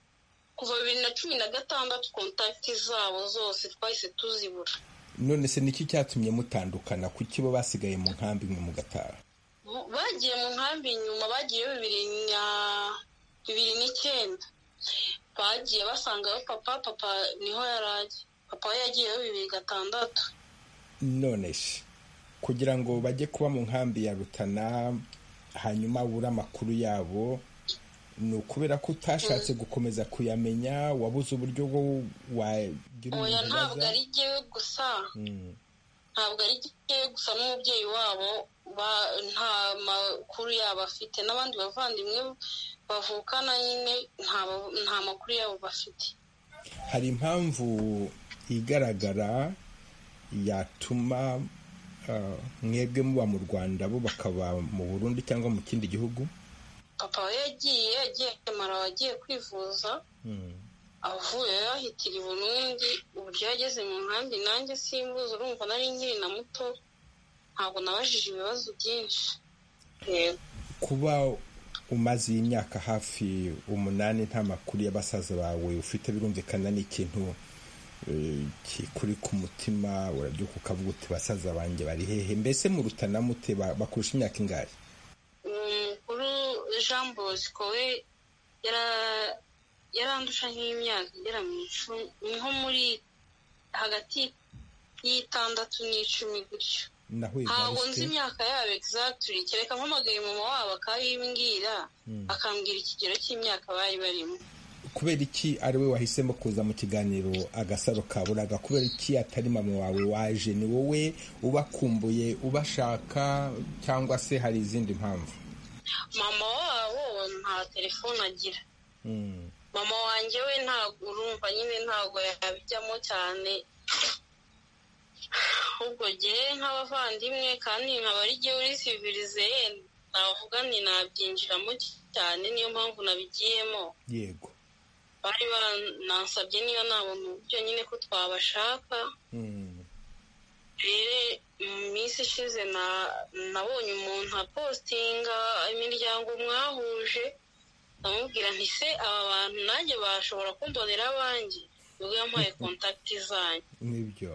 kuva bibiri na cumi na gatandatu kontakiti zabo zose twahise tuzibura none se niki cyatumye mutandukana kuki bo basigaye mu nkambi mwe mugataha Bu- bagiye mu nkambi nyuma bagiye bibiri na bibiri n'icyenda bagiye basangayo papa papa niho yari ari papa we yagiyeyo bibiri gatandatu none se kugira ngo bajye kuba mu nkambi ya rutana hanyuma abure amakuru yabo ni ukubera ko utashatse gukomeza kuyamenya wabuze uburyo bwo wagira oya ntabwo ubibaza? ari jyewe gusa Mm. ntabwo ari jyewe gusa n'umubyeyi wabo ba- nta makuru yabo afite n'abandi bavandimwe bavukana nyine nta ba- nta makuru yabo bafite hari impamvu igaragara yatuma ah, mwebwe muba mu rwanda bo bakaba mu burundi cyangwa mu kindi gihugu papa we yagiye agiye mara wagiye kwivuza Mm. avuye yahitira i burundi uburyo yageze mu nkambi nanjye simbuze urumva nari nkiri na muto ntabwo nabajije ibibazo byinshi yego kuba umaze iyi myaka hafi umunani nta makuru y'abasaza bawe ufite birumvikana ni ikintu eh, kikuri ku mutima urabyuka ukavuga uti basaza banjye bari hehe mbese mu rutana mute ba- bakurusha imyaka ingahe umukuru jean bosco we yara- yarandusha nk'imyaka igera mu icumi niho muri hagati y'itandatu n'icumi gutyo naho ntabwo nzi Evariste? imyaka yabo egizagitiri kereka mpamagaye mama wabo akayimbwira Mm. akambwira ikigero cy'imyaka bari barimo kubera iki ari we wahisemo kuza mu kiganiro agasaro kaburaga kubera iki atari mama wawe waje ni wowe ubakumbuye ubashaka cyangwa se hari izindi mpamvu mama wabo nta telefone agira Mm. mama wanjye we ntabwo urumva nyine ntabwo yabijyamo cyane ahubwo jyewe nk'abavandimwe kandi nkaba ari jyewe uri sivirize navuga nti nabyinjiramo cyane niyo mpamvu nabigiyemo yego bari banansabye niyo nabo mu buryo nyine ko twabashaka rero mu minsi ishize na nabonye umuntu apostinga imiryango mwahuje ndamubwira nti se aba bantu nanjye bashobora kumbonera abanjye nibwo yampaye kontakiti zanyu nibyo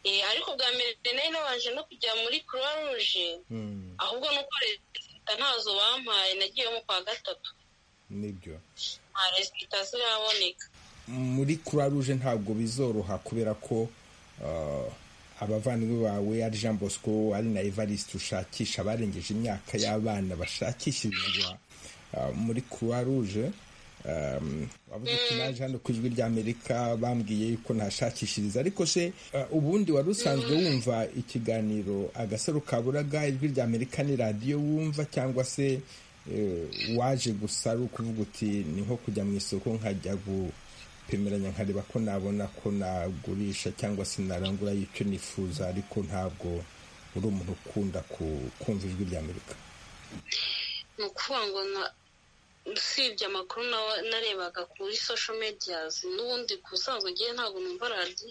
Eh, ariko bwa mbere nari nabanje no kujya muri croix rouge Mm, ahubwo nuko leta ntazo bampaye nagiyemo kwa gatatu nibyo nta resita ziraboneka muri croix rouge ntabwo bizoroha kubera ko uh, abavandimwe bawe ari jean bosco ari na evariste ushakisha abarengeje imyaka y'abana bashakishirizwa uh, muri croix rouge um, wavuze ko naje hano ku ijwi ry'amerika bambwiye yuko ntashakishiriza ariko se uh, ubundi wari usanzwe wumva ikiganiro agasaro kaburaga ijwi ry'amerika ni radiyo wumva cyangwa se eh, waje gusa ari ukuvuga uti ni nko kujya mu isoko nkajya gupimiranya nkareba ko nabona ko nagurisha cyangwa se narangura icyo nifuza ariko ntabwo uri umuntu ukunda ku- kumva ijwi ry'amerika ni ukuvuga ngo na- usibye amakuru na- narebaga kuri social medias n'ubundi ku busanzwe ngewe ntabwo numva radiyo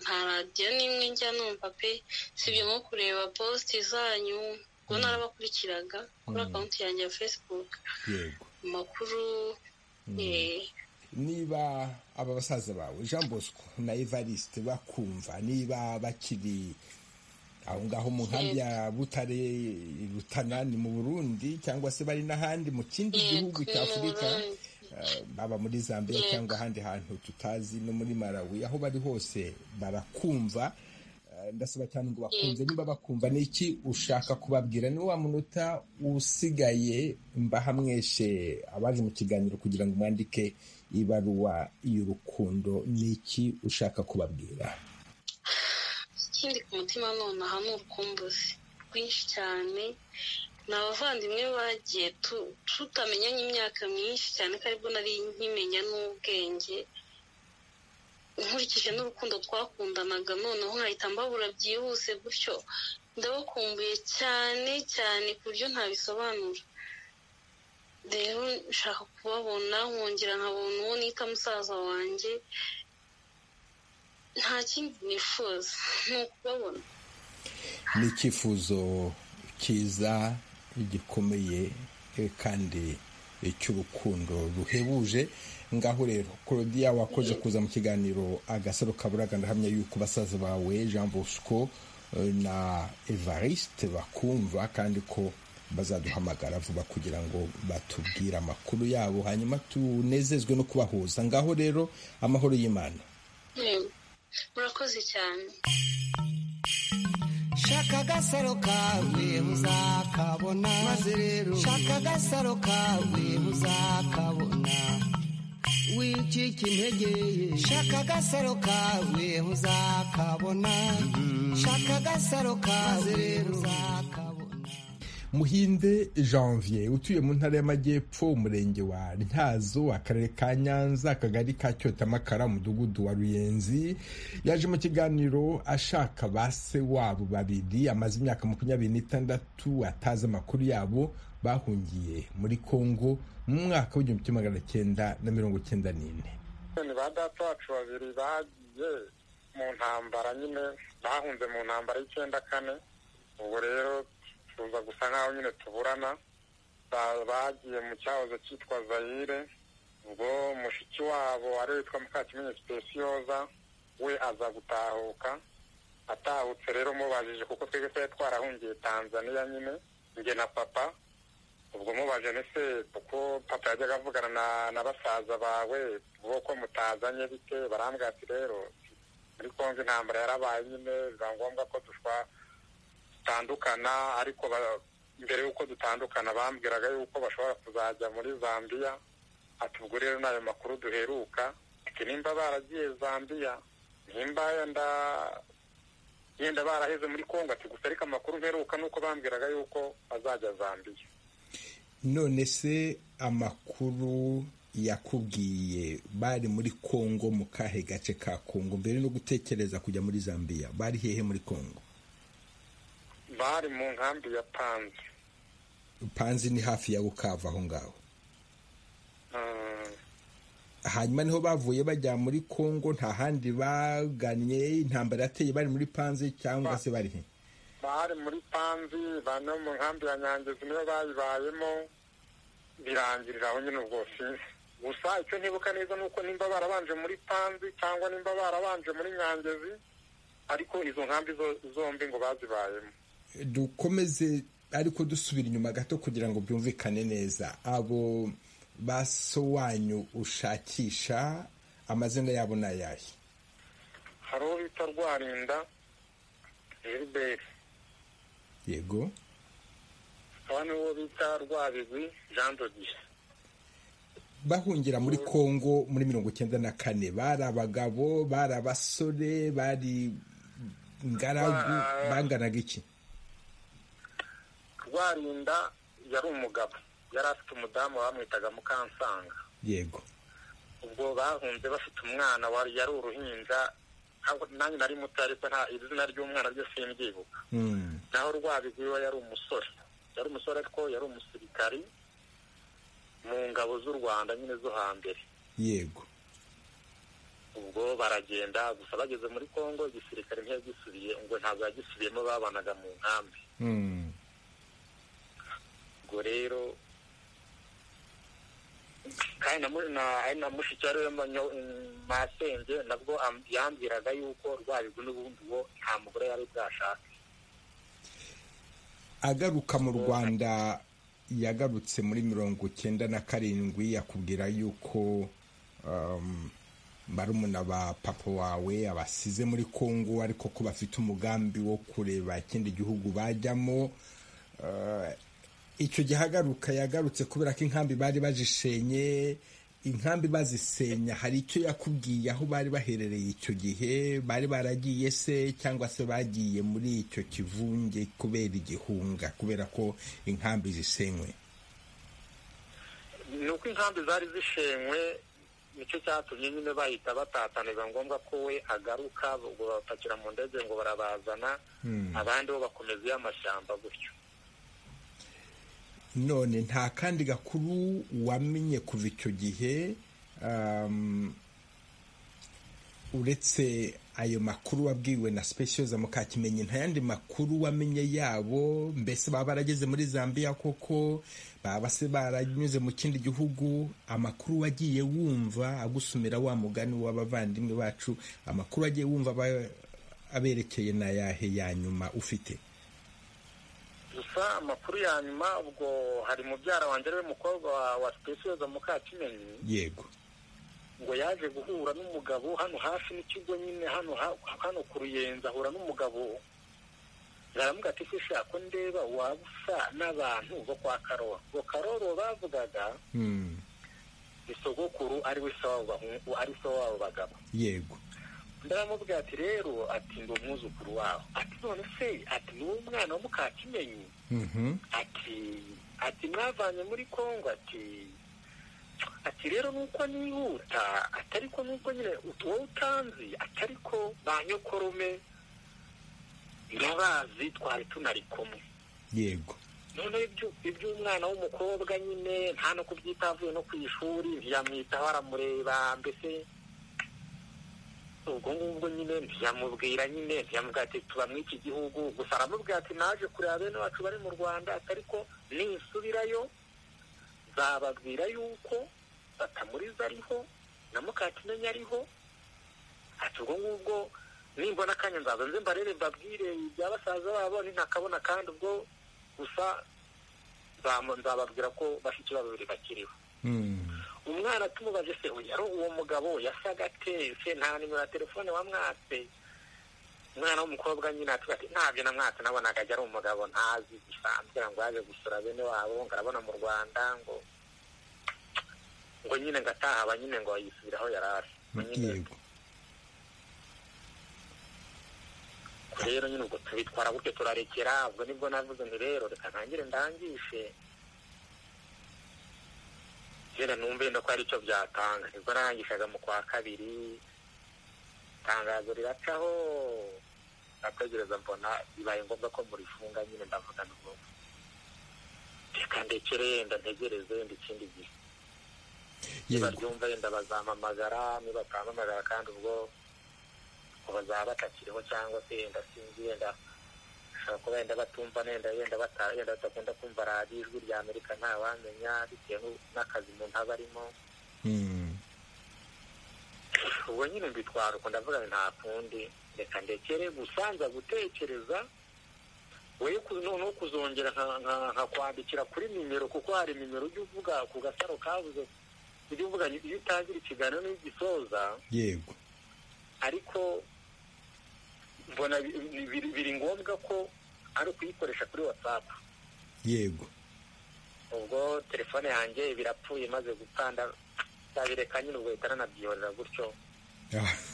nta radiyo n'imwe njya numva pe usibye nko kureba positi zanyu ubwo narabakurikiraga kuri akawunti yanjye ya facebook yego amakuru eh, niba aba basaza bawe jean bosco na evariste bakumva niba bakiri aho ngaho mu nkambi ya butare i rutana ni mu burundi cyangwa se bari n'ahandi mu kindi gihugu cya afurika eh, baba muri zambia cyangwa ahandi hantu tutazi no muri malawi aho bari hose barakumva Eh, ndasaba cyane ngo bakunze niba bakumva ni iki ushaka kubabwira ni wa munota usigaye mbaha mweshe abaje mu kiganiro kugira ngo mwandike ibaruwa y'urukundo ni iki ushaka kubabwira ikindi ku mutima nonaha ni urukumbuzi rwinshi cyane ni abavandimwe bagiye tu- tutamenyanye imyaka myinshi cyane ko aribwo nari nkimenya n'ubwenge nkurikije n'urukundo twakundanaga noneho nkahita mbabura byihuse gutyo ndabakumbuye cyane cyane ku buryo ntabisobanura rero nshaka kubabona nkongera nkabona uwo nita musaza wanjye nta kindi nifuza ni ukubabona ni icyifuzo cyiza gikomeye eh, kandi cy'urukundo ruhebuje ngaho rero claudia wakoze kuza mu kiganiro agasaro kaburaga ndahamya yuko basaza bawe jean bosco eh, na evariste bakumva kandi ko bazaduhamagara vuba kugira ngo batubwire amakuru yabo hanyuma tunezezwe no kubahuza ngaho rero amahoro y'imana Yego. murakoze cyane shaka agasaro kawe uzakabona maze rero shaka agasaro kawe uzakabona wicika intege ye shaka agasaro kawe uzakabona shaka agasaro kawe uzakabona muhinde janvier utuye mu ntara y'amajyepfo umurenge wa ntyazo akarere ka nyanza akagari ka cyotamakara umudugudu wa ruyenzi yaje mu kiganiro ashaka ba se wabo babiri amaze imyaka makumyabiri n'itandatu atazi amakuru yabo bahungiye muri kongo mu mwaka w'igihumbi kimwe magana cyenda na mirongo cyenda n'ine ni ba data bacu babiri bagiye mu ntambara nyine bahunze mu ntambara y'icyenda kane ubwo rero tuza gusa nk'aho nyine tuburana Ba- bagiye mu cyahoze cyitwa zayire ubwo mushiki wabo ari witwa mukakimenyi sipesiyoza we aza gutahuka atahutse rero mubajije kuko twebwe twari twarahungiye tanzaniya nyine njye na papa ubwo mubaje nese kuko papa yajyaga avugana na, na basaza bawe bo ko mutazanye bite barambwira ati rero muri kongo intambara yarabaye nyine biba ngombwa ko dushwa dutandukana ariko ba- mbere y'uko dutandukana bambwiraga yuko bashobora kuzajya muri zambiya ati ubwo rero ni ayo makuru duheruka ati nimba baragiye zambiya nimba yenda yenda baraheze muri kongo ati gusa ariko amakuru mperuka ni uko bambwiraga yuko bazajya zambiya none se amakuru yakubwiye bari muri kongo mu kahe gace ka kongo mbere no gutekereza kujya muri zambiya bari hehe muri kongo bari mu nkambi ya panzi panzi ni hafi ya bukavu aho ngaho Mm, hanyuma niho bavuye bajya muri congo nta handi bagannye intambara yateye bari muri panzi cyangwa se bari he bari muri panzi bane mu nkambi ya nyangezi niyo bayibayemo birangirira aho nyine ubwo sinzi gusa icyo ntibuka neza ni uko nimba barabanje muri panzi cyangwa nimba barabanje muri nyangezi ariko izo nkambi zombi ngo bazibayemo dukomeze ariko dusubira inyuma gato kugira ngo byumvikane neza abo ba so wanyu ushakisha amazina yabo ni ayahe hari uwo bita rwarinda gilbert yego hakaba n'uwo bita rwabizi jean dodier bahungira muri congo muri mirongo icyenda na kane bari abagabo bari abasore bari ingaragu banganaga iki rwarinda yari umugabo yari afite umudamu bamwitaga mukansanga yego ubwo bahunze bafite umwana wari yari uruhinja nanjye nari muto ariko nta izina ry'umwana ryo simbyibuka naho rwabigwiwe yari umusore yari umusore ariko yari umusirikari mu ngabo z'u rwanda nyine zo hambere yego ubwo baragenda gusa bageze muri congo igisirikare ntiyagisubiye ngo ntabwo yagisubiyemo babanaga mu nkambi ubwo rero kandi na mushiki wari masenge nabwo yambwiraga yuko rwabigu n'ubundi uwo nta mugore yari bwashaka agaruka mu rwanda yagarutse muri mirongo icyenda na karindwi yakubwira yuko barumuna ba papa wawe abasize muri congo ariko ko bafite umugambi wo kureba ikindi gihugu bajyamo icyo gihagaruka yagarutse kubera ko inkambi bari bazisenye inkambi bazisenya hari icyo yakubwiye aho bari baherereye icyo gihe bari baragiye se cyangwa se bagiye muri icyo kivunge kubera igihunga kubera ko inkambi zisenywe ni uko inkambi zari zishenywe nicyo cyatumye nyine bahita batatana biba ngombwa ko we agaruka ubwo babapakira mu ndege ngo barabazana abandi bo bakomeza iyo amashyamba gutyo none nta kandi gakuru wamenye kuva icyo gihe uretse ayo makuru wabwiwe na specioza mukakimenyi nta yandi makuru wamenye yabo mbese baba barageze muri zambia koko baba se baranyuze mu kindi gihugu amakuru wagiye wumva agusumira wa mugani w'abavandimwe bacu amakuru wagiye wumva aberekeye na yahe ya nyuma ufite gusa amakuru ya nyuma ubwo hari mubyara wanjye ariwe mukobwa wa sipesiyoza mukakimenyi yego ngo yaje guhura n'umugabo hano hafi n'ikigo nyine hano hano ku ruyenzi ahura n'umugabo baramuga ati shisha ko ndeba waba usa n'abantu bo kwa karoro ngo karoro bavugaga ni sogokuru ari we se wabo bagabo yego ndaramubwira ati rero ati ndi umwuzukuru wawe ati none se ati ni wowe mwana wo mukakimenyi ati ati mwavanye muri kongo ati ati rero nuko nihuta atari ko nuko nyine wowe utanzi atari ko ba nyokorume nyabazi twari tunari kumwe yego noneho iby'umwana w'umukobwa nyine nta no kubyita avuye no ku ishuri ntiyamwitaho aramureba mbese ubwo ngubwo nyine ntiyamubwira nyine ntiyamubwira ati tuba muri iki gihugu gusa aramubwira ati naje kureba bene wacu bari mu rwanda ariko nisubirayo nzababwira yuko batamuriza ariho na mukakimenyi ariho ati ubwo ngubwo nimbona akanya nzaza nze mbarere mbabwire ibya basaza babo nintakabona kandi ubwo gusa nzababwira ko bafite babiri bakiriho umwana tumubaze se yari uwo mugabo yasaga atetse nta nimero ya telefone wamwatse umwana w'umukobwa nyine atuba ati ntabyo namwatse nabona akajya ari umugabo ntazi bisanzwe ngo yaje gusura bene wabo ngo arabona mu rwanda ngo ngo nyine ngo atahaba nyine ngo yisubiraho yari ari rero nyine ubwo tubitwara gutyo turarekera ubwo nibwo navuze nti rero reka ntangire ndangishe njyana numva yenda ko hari icyo byatanga nibwo narangishaga mu kwa kabiri itangazo riracaho nategereza mbona bibaye ngombwa ko murifunga nyine ndavuga n'ubwo reka ndekere yenda ntegereze yenda ikindi gihe baryumva yenda bazampamagara nibatampamagara kandi ubwo bazaba batakiriho cyangwa se yenda sinzi yenda bashobora kuba yenda batumva nenda yenda bata- yenda badakunda kumva radiyo ijwi rya amerika ntawamenya bitewe n'akazi umuntu aba arimo ubwo nyine mbitwara uko ndavuga ngo nta kundi reka ndekere gusa nza gutekereza we ku- noneho kuzongera nka- nka- nkakwandikira kuri nimero kuko hari nimero ujya uvuga ku gasaro kabuze ujya uvuga iyo utangira ikiganiro n'igisoza yego ariko mbona bi- bi- biri- biri ngombwa ko ari ukuyikoresha kuri watsapu yego ubwo telefone yanjye birapfuye maze gukanda ndabireka nyine ubwo uhita nanabyiyorera gutyo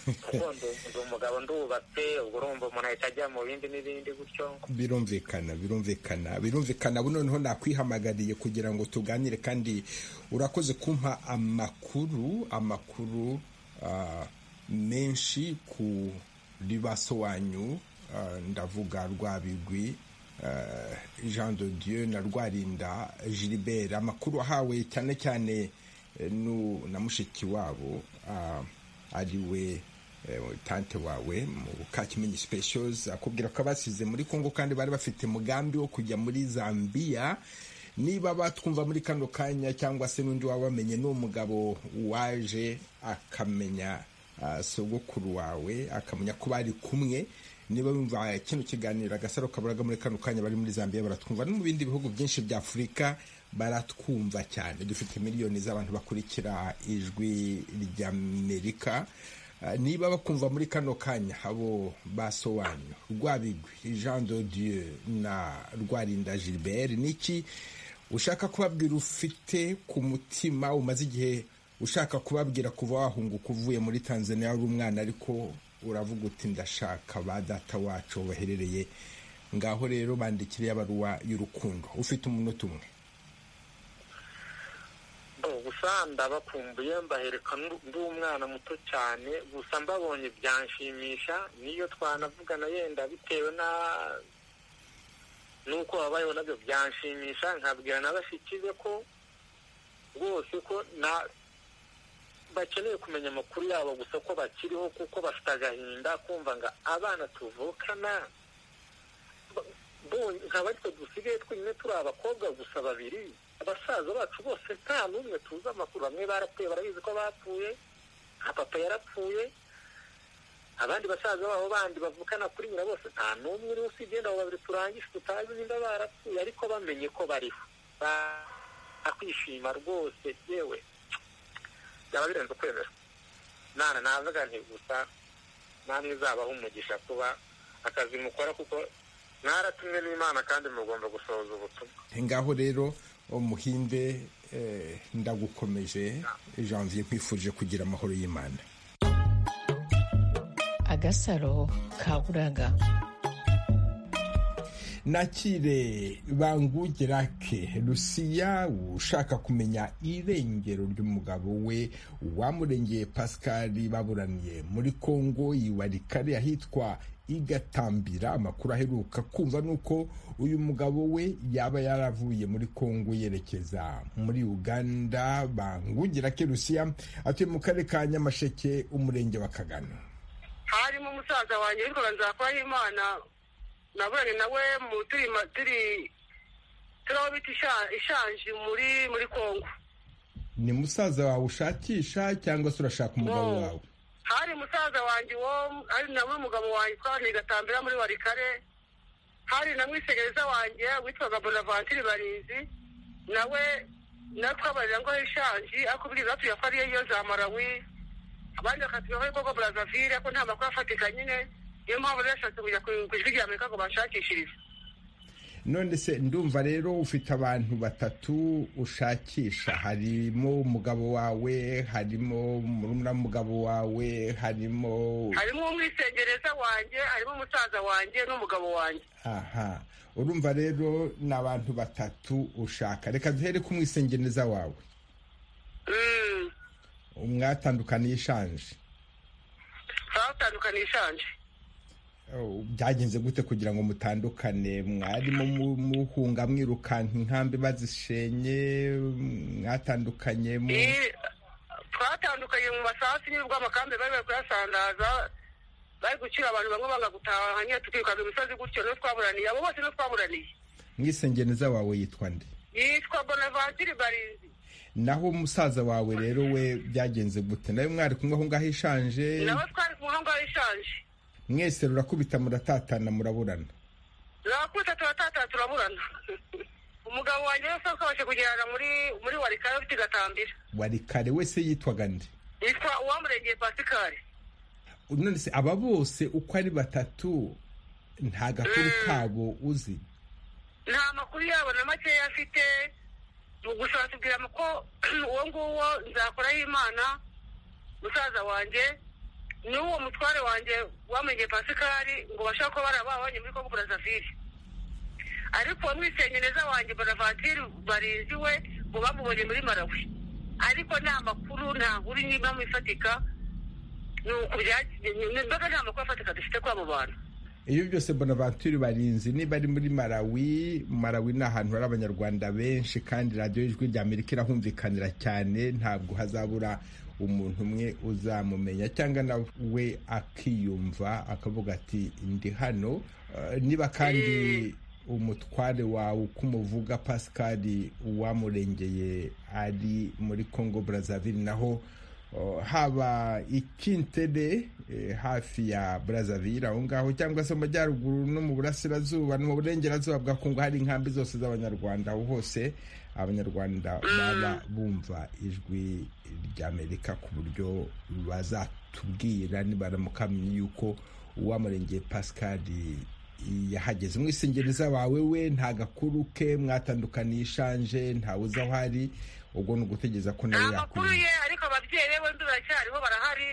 kuko ndi ndi umugabo ndubatse ubwo urumva umuntu ahita ajya mu bindi n'ibindi gutyo birumvikana birumvikana birumvikana ubu noneho nakwihamagariye kugira ngo tuganire kandi urakoze kumpa amakuru amakuru ah, menshi kuri ba so wanyu ah, ndavuga rwabigwi ah, jean de dieu na rwarinda gilbert amakuru ahawe cyane cyane eh, nu- na mushiki wabo ah, ari we eh, tante wawe mu kakimenyi specials akubwira ko abasize muri congo kandi bari bafite mugambi wo kujya muri zambia niba batwumva muri kano kanya cyangwa se n'undi waba wamenye n'uwo mugabo waje akamenya ah, sogokuru wawe akamenya ko bari kumwe niba bumva kino kiganiro agasaro kaburaga muri kano kanya bari muri zambia baratwumva no mu bindi bihugu byinshi bya afurika baratwumva cyane dufite miliyoni z'abantu bakurikira ijwi ry'amerika Ah, niba bakumva muri kano kanya abo baso wanyu rwabigwi jean de dieu na rwarinda gilbert niki ushaka kubabwira ufite ku mutima umaze igihe ushaka kubabwira kuva wahunguka uvuye muri tanzania wari umwana ariko uravuga uti ndashaka ba data wacu baherereye ngaho rero bandikire y'abaruwa y'urukundo ufite umunota umwe Bo, gusa ndabakumbuye mbahereka ndu- ndi umwana muto cyane gusa mbabonye byanshimisha niyo twanavugana yenda bitewe na n'uko babayeho nabyo byanshimisha nkabwira na bashiki be ko rwose ko na bakeneye kumenya amakuru yabo gusa ko bakiriho kuko bafite agahinda kumva ngo abana tuvukana ba- bo- nkaba ariko dusigaye twenyine turi abakobwa gusa babiri abasaza bacu bose nta n'umwe tuzi amakuru bamwe barapfuye barabizi ko bapfuye nka papa yarapfuye abandi basaza babo bandi bavukana kuri nyina bose nta n'umwe uriho usibye abo babiri turangije tutazi nimba barapfuye ariko bamenye ko bariho bakwishima rwose yewe byaba birenze kwemera nana navuga nti gusa namwe izabaho umugisha kuba akazi mukora kuko mwaratumwe n'imana kandi mugomba gusohoza ubutumwa ngaho rero umuhinde eh, ndagukomeje janvier nkwifurije kugira amahoro y'imana agasaro kaburaga nakire bangugerake rusiya ushaka kumenya irengero ry'umugabo we wamurengeye pascal baburaniye muri congo yiwarikare ahitwa igatambira amakuru aheruka kumva nuko uyu mugabo we yaba yaravuye muri congo yerekeza muri uganda bangugirake rusiya atuye mu karere ka nyamasheke umurenge wa kagano harimo umusaza wanjye witwaga nzakora imana naburanye nawe mu turi ma- turi turi aho bita isha- ishanji muri muri kongo ni musaza wawe ushakisha cyangwa se urashaka umugabo No. wawe hari umusaza wanjye wo hari nawe umugabo wanjye twahuye gatambira muri warikare hari na mwisegereza wanjye witwaga bonavanture barinzi nawe nawe twabarira ngo ishanji akubwiriza atuye ko ariyo yo za marawi abandi bakatubwira ko ari koko burazavire ko nta makuru afatika nyine niyo mpamvu rero yashatse kujya ku ku ijwi rya amerika ngo bashakishirize none se ndumva rero ufite abantu batatu ushakisha harimo umugabo wawe harimo murumuna mugabo wawe harimo harimo umwisengereza wanjye harimo umusaza wanjye n'umugabo wanjye aha urumva rero ni abantu batatu ushaka reka duhere ku mwisengeneza wawe mwatandukaniye ishanje twatandukana ishanje Oh, byagenze gute kugira ngo mutandukane mwarimo mu- muhunga mwirukanka inkambi bazishenye mwatandukanye mu- Eh, twatandukanye mu masaha y'ubwo amakambi bari bari kuyasandaza bari gucira abantu bamwe banga gutaha nyine tukirukanka imisozi gutyo niyo twaburaniye abo bose niyo twaburaniye mwisengeneza wawe yitwa nde yitwa bonavatiri barinzi naho umusaza wawe rero we byagenze gute nawe mwari kumwe aho ngaho ishanje nawe twari kumwe aho ngaho ishanje mwese rurakubita muratatana muraburana turakubita turatatana turaburana umugabo wanjye wese twabashe kugerana muri muri warikare ufite igatambira wari kare wese yitwaga nde yitwa uwamurengeye pasikari none se aba bose uko ari batatu nta gakuru kabo uzi nta makuru yabo na makeya afite gusa batubwira ko uwo nguwo nzakoraho imana musaza wanjye n'uwo mutware wanjye wamenye pasikari ngo bashobora kuba barababonye muri kongo burazavire ariko neza wanjye bonavatiri barizi we ngo bamubonye muri marawi ariko nta makuru nta nkuru n'impamvu ifatika ni imbaga nta makuru afatika dufite kuri abo bantu iyo byose bonaventure barinzi niba ari muri marawi marawi ni ahantu hari abanyarwanda benshi kandi radiyo y'ijwi rya amerika irahumvikanira cyane ntabwo hazabura umuntu umwe uzamumenya cyangwa nawe akiyumva akavuga ati ndi hano niba kandi umutware wawe uko umuvuga pasikari uwamurengeye ari muri congo brazzaville naho haba ikintere hafi ya brazzaville aho ngaho cyangwa se mu majyaruguru no mu burasirazuba no mu burengerazuba bwa kongo hari inkambi zose z'abanyarwanda aho hose abanyarwanda baba bumva ijwi ry'amerika ku buryo bazatubwira nibaramukamye yuko uwamurengeye pascal yahageze umwisengereza wawe we nta gakuru ke mwatandukaniye ishanje ntawe uzi aho ari ubwo ni ugutegereza ko nawe nta makuru ye ariko ababyeyi be bombi baracyariho barahari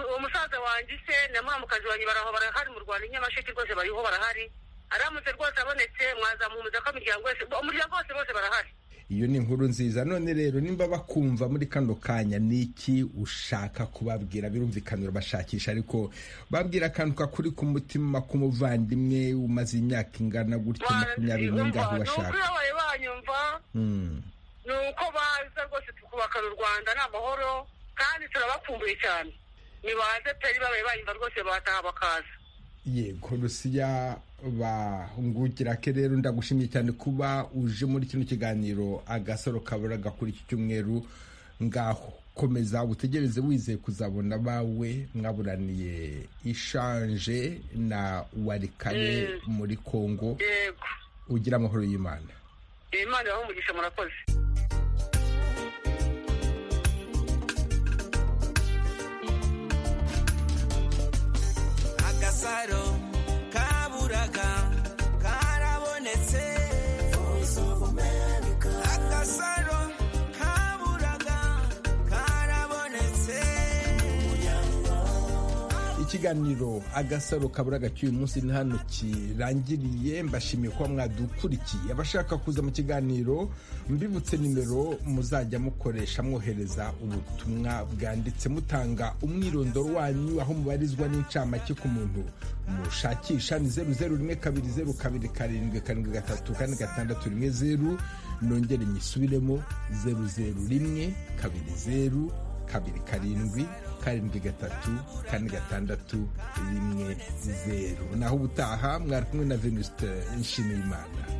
uwo musaza wanjye se na mwamukazi wanjye baraho barahari mu rwanda inyamasheke rwose bariho barahari aramutse rwose abonetse mwazamuhumiza ko imiryango wese umuryango wose bose barahari iyo ni inkuru nziza none rero nimba bakumva muri kano kanya ni iki ushaka kubabwira birumvikana urabashakisha ariko babwira akantu kakuri ku mutima k'umuvandimwe umaze imyaka ingana gutya makumyabiri n'ingaho bashaka banyumva ni uko baza rwose tukubakana u rwanda ni amahoro kandi turabakumbuye cyane ntibaze peri babaye banyumva rwose bataha bakaza yego rusiya bahungugira ke rero ndagushimye cyane kuba uje muri kino kiganiro agasaro kabura gakura iki cyumweru ngaho komeza utegereze wizeye kuzabona abawe mwaburaniye ishanje na warikare muri kongo ugira amahoro y'imana imana umugisha murakoze agasaro kaburaga karabonetse agasaro kaburaga karabonetse ikiganiro agasaro kabura gacyuye umunsi ni hano kirangiriye mbashimiye kuba mwadukurikiye abashaka kuza mu kiganiro mbibutse nimero muzajya mukoresha mwohereza ubutumwa bwanditse mutanga umwirondoro wanyu aho mubarizwa n'incamake ku muntu mushakisha ni zeru zeru rimwe kabiri zeru kabiri karindwi karindwi gatatu kane gatandatu rimwe zeru nongere nyisubiremo zeru zeru rimwe kabiri zeru kabiri karindwi karindwi gatatu kane gatandatu rimwe zeru naho ubutaha mwari kumwe na venuste nshimiyimana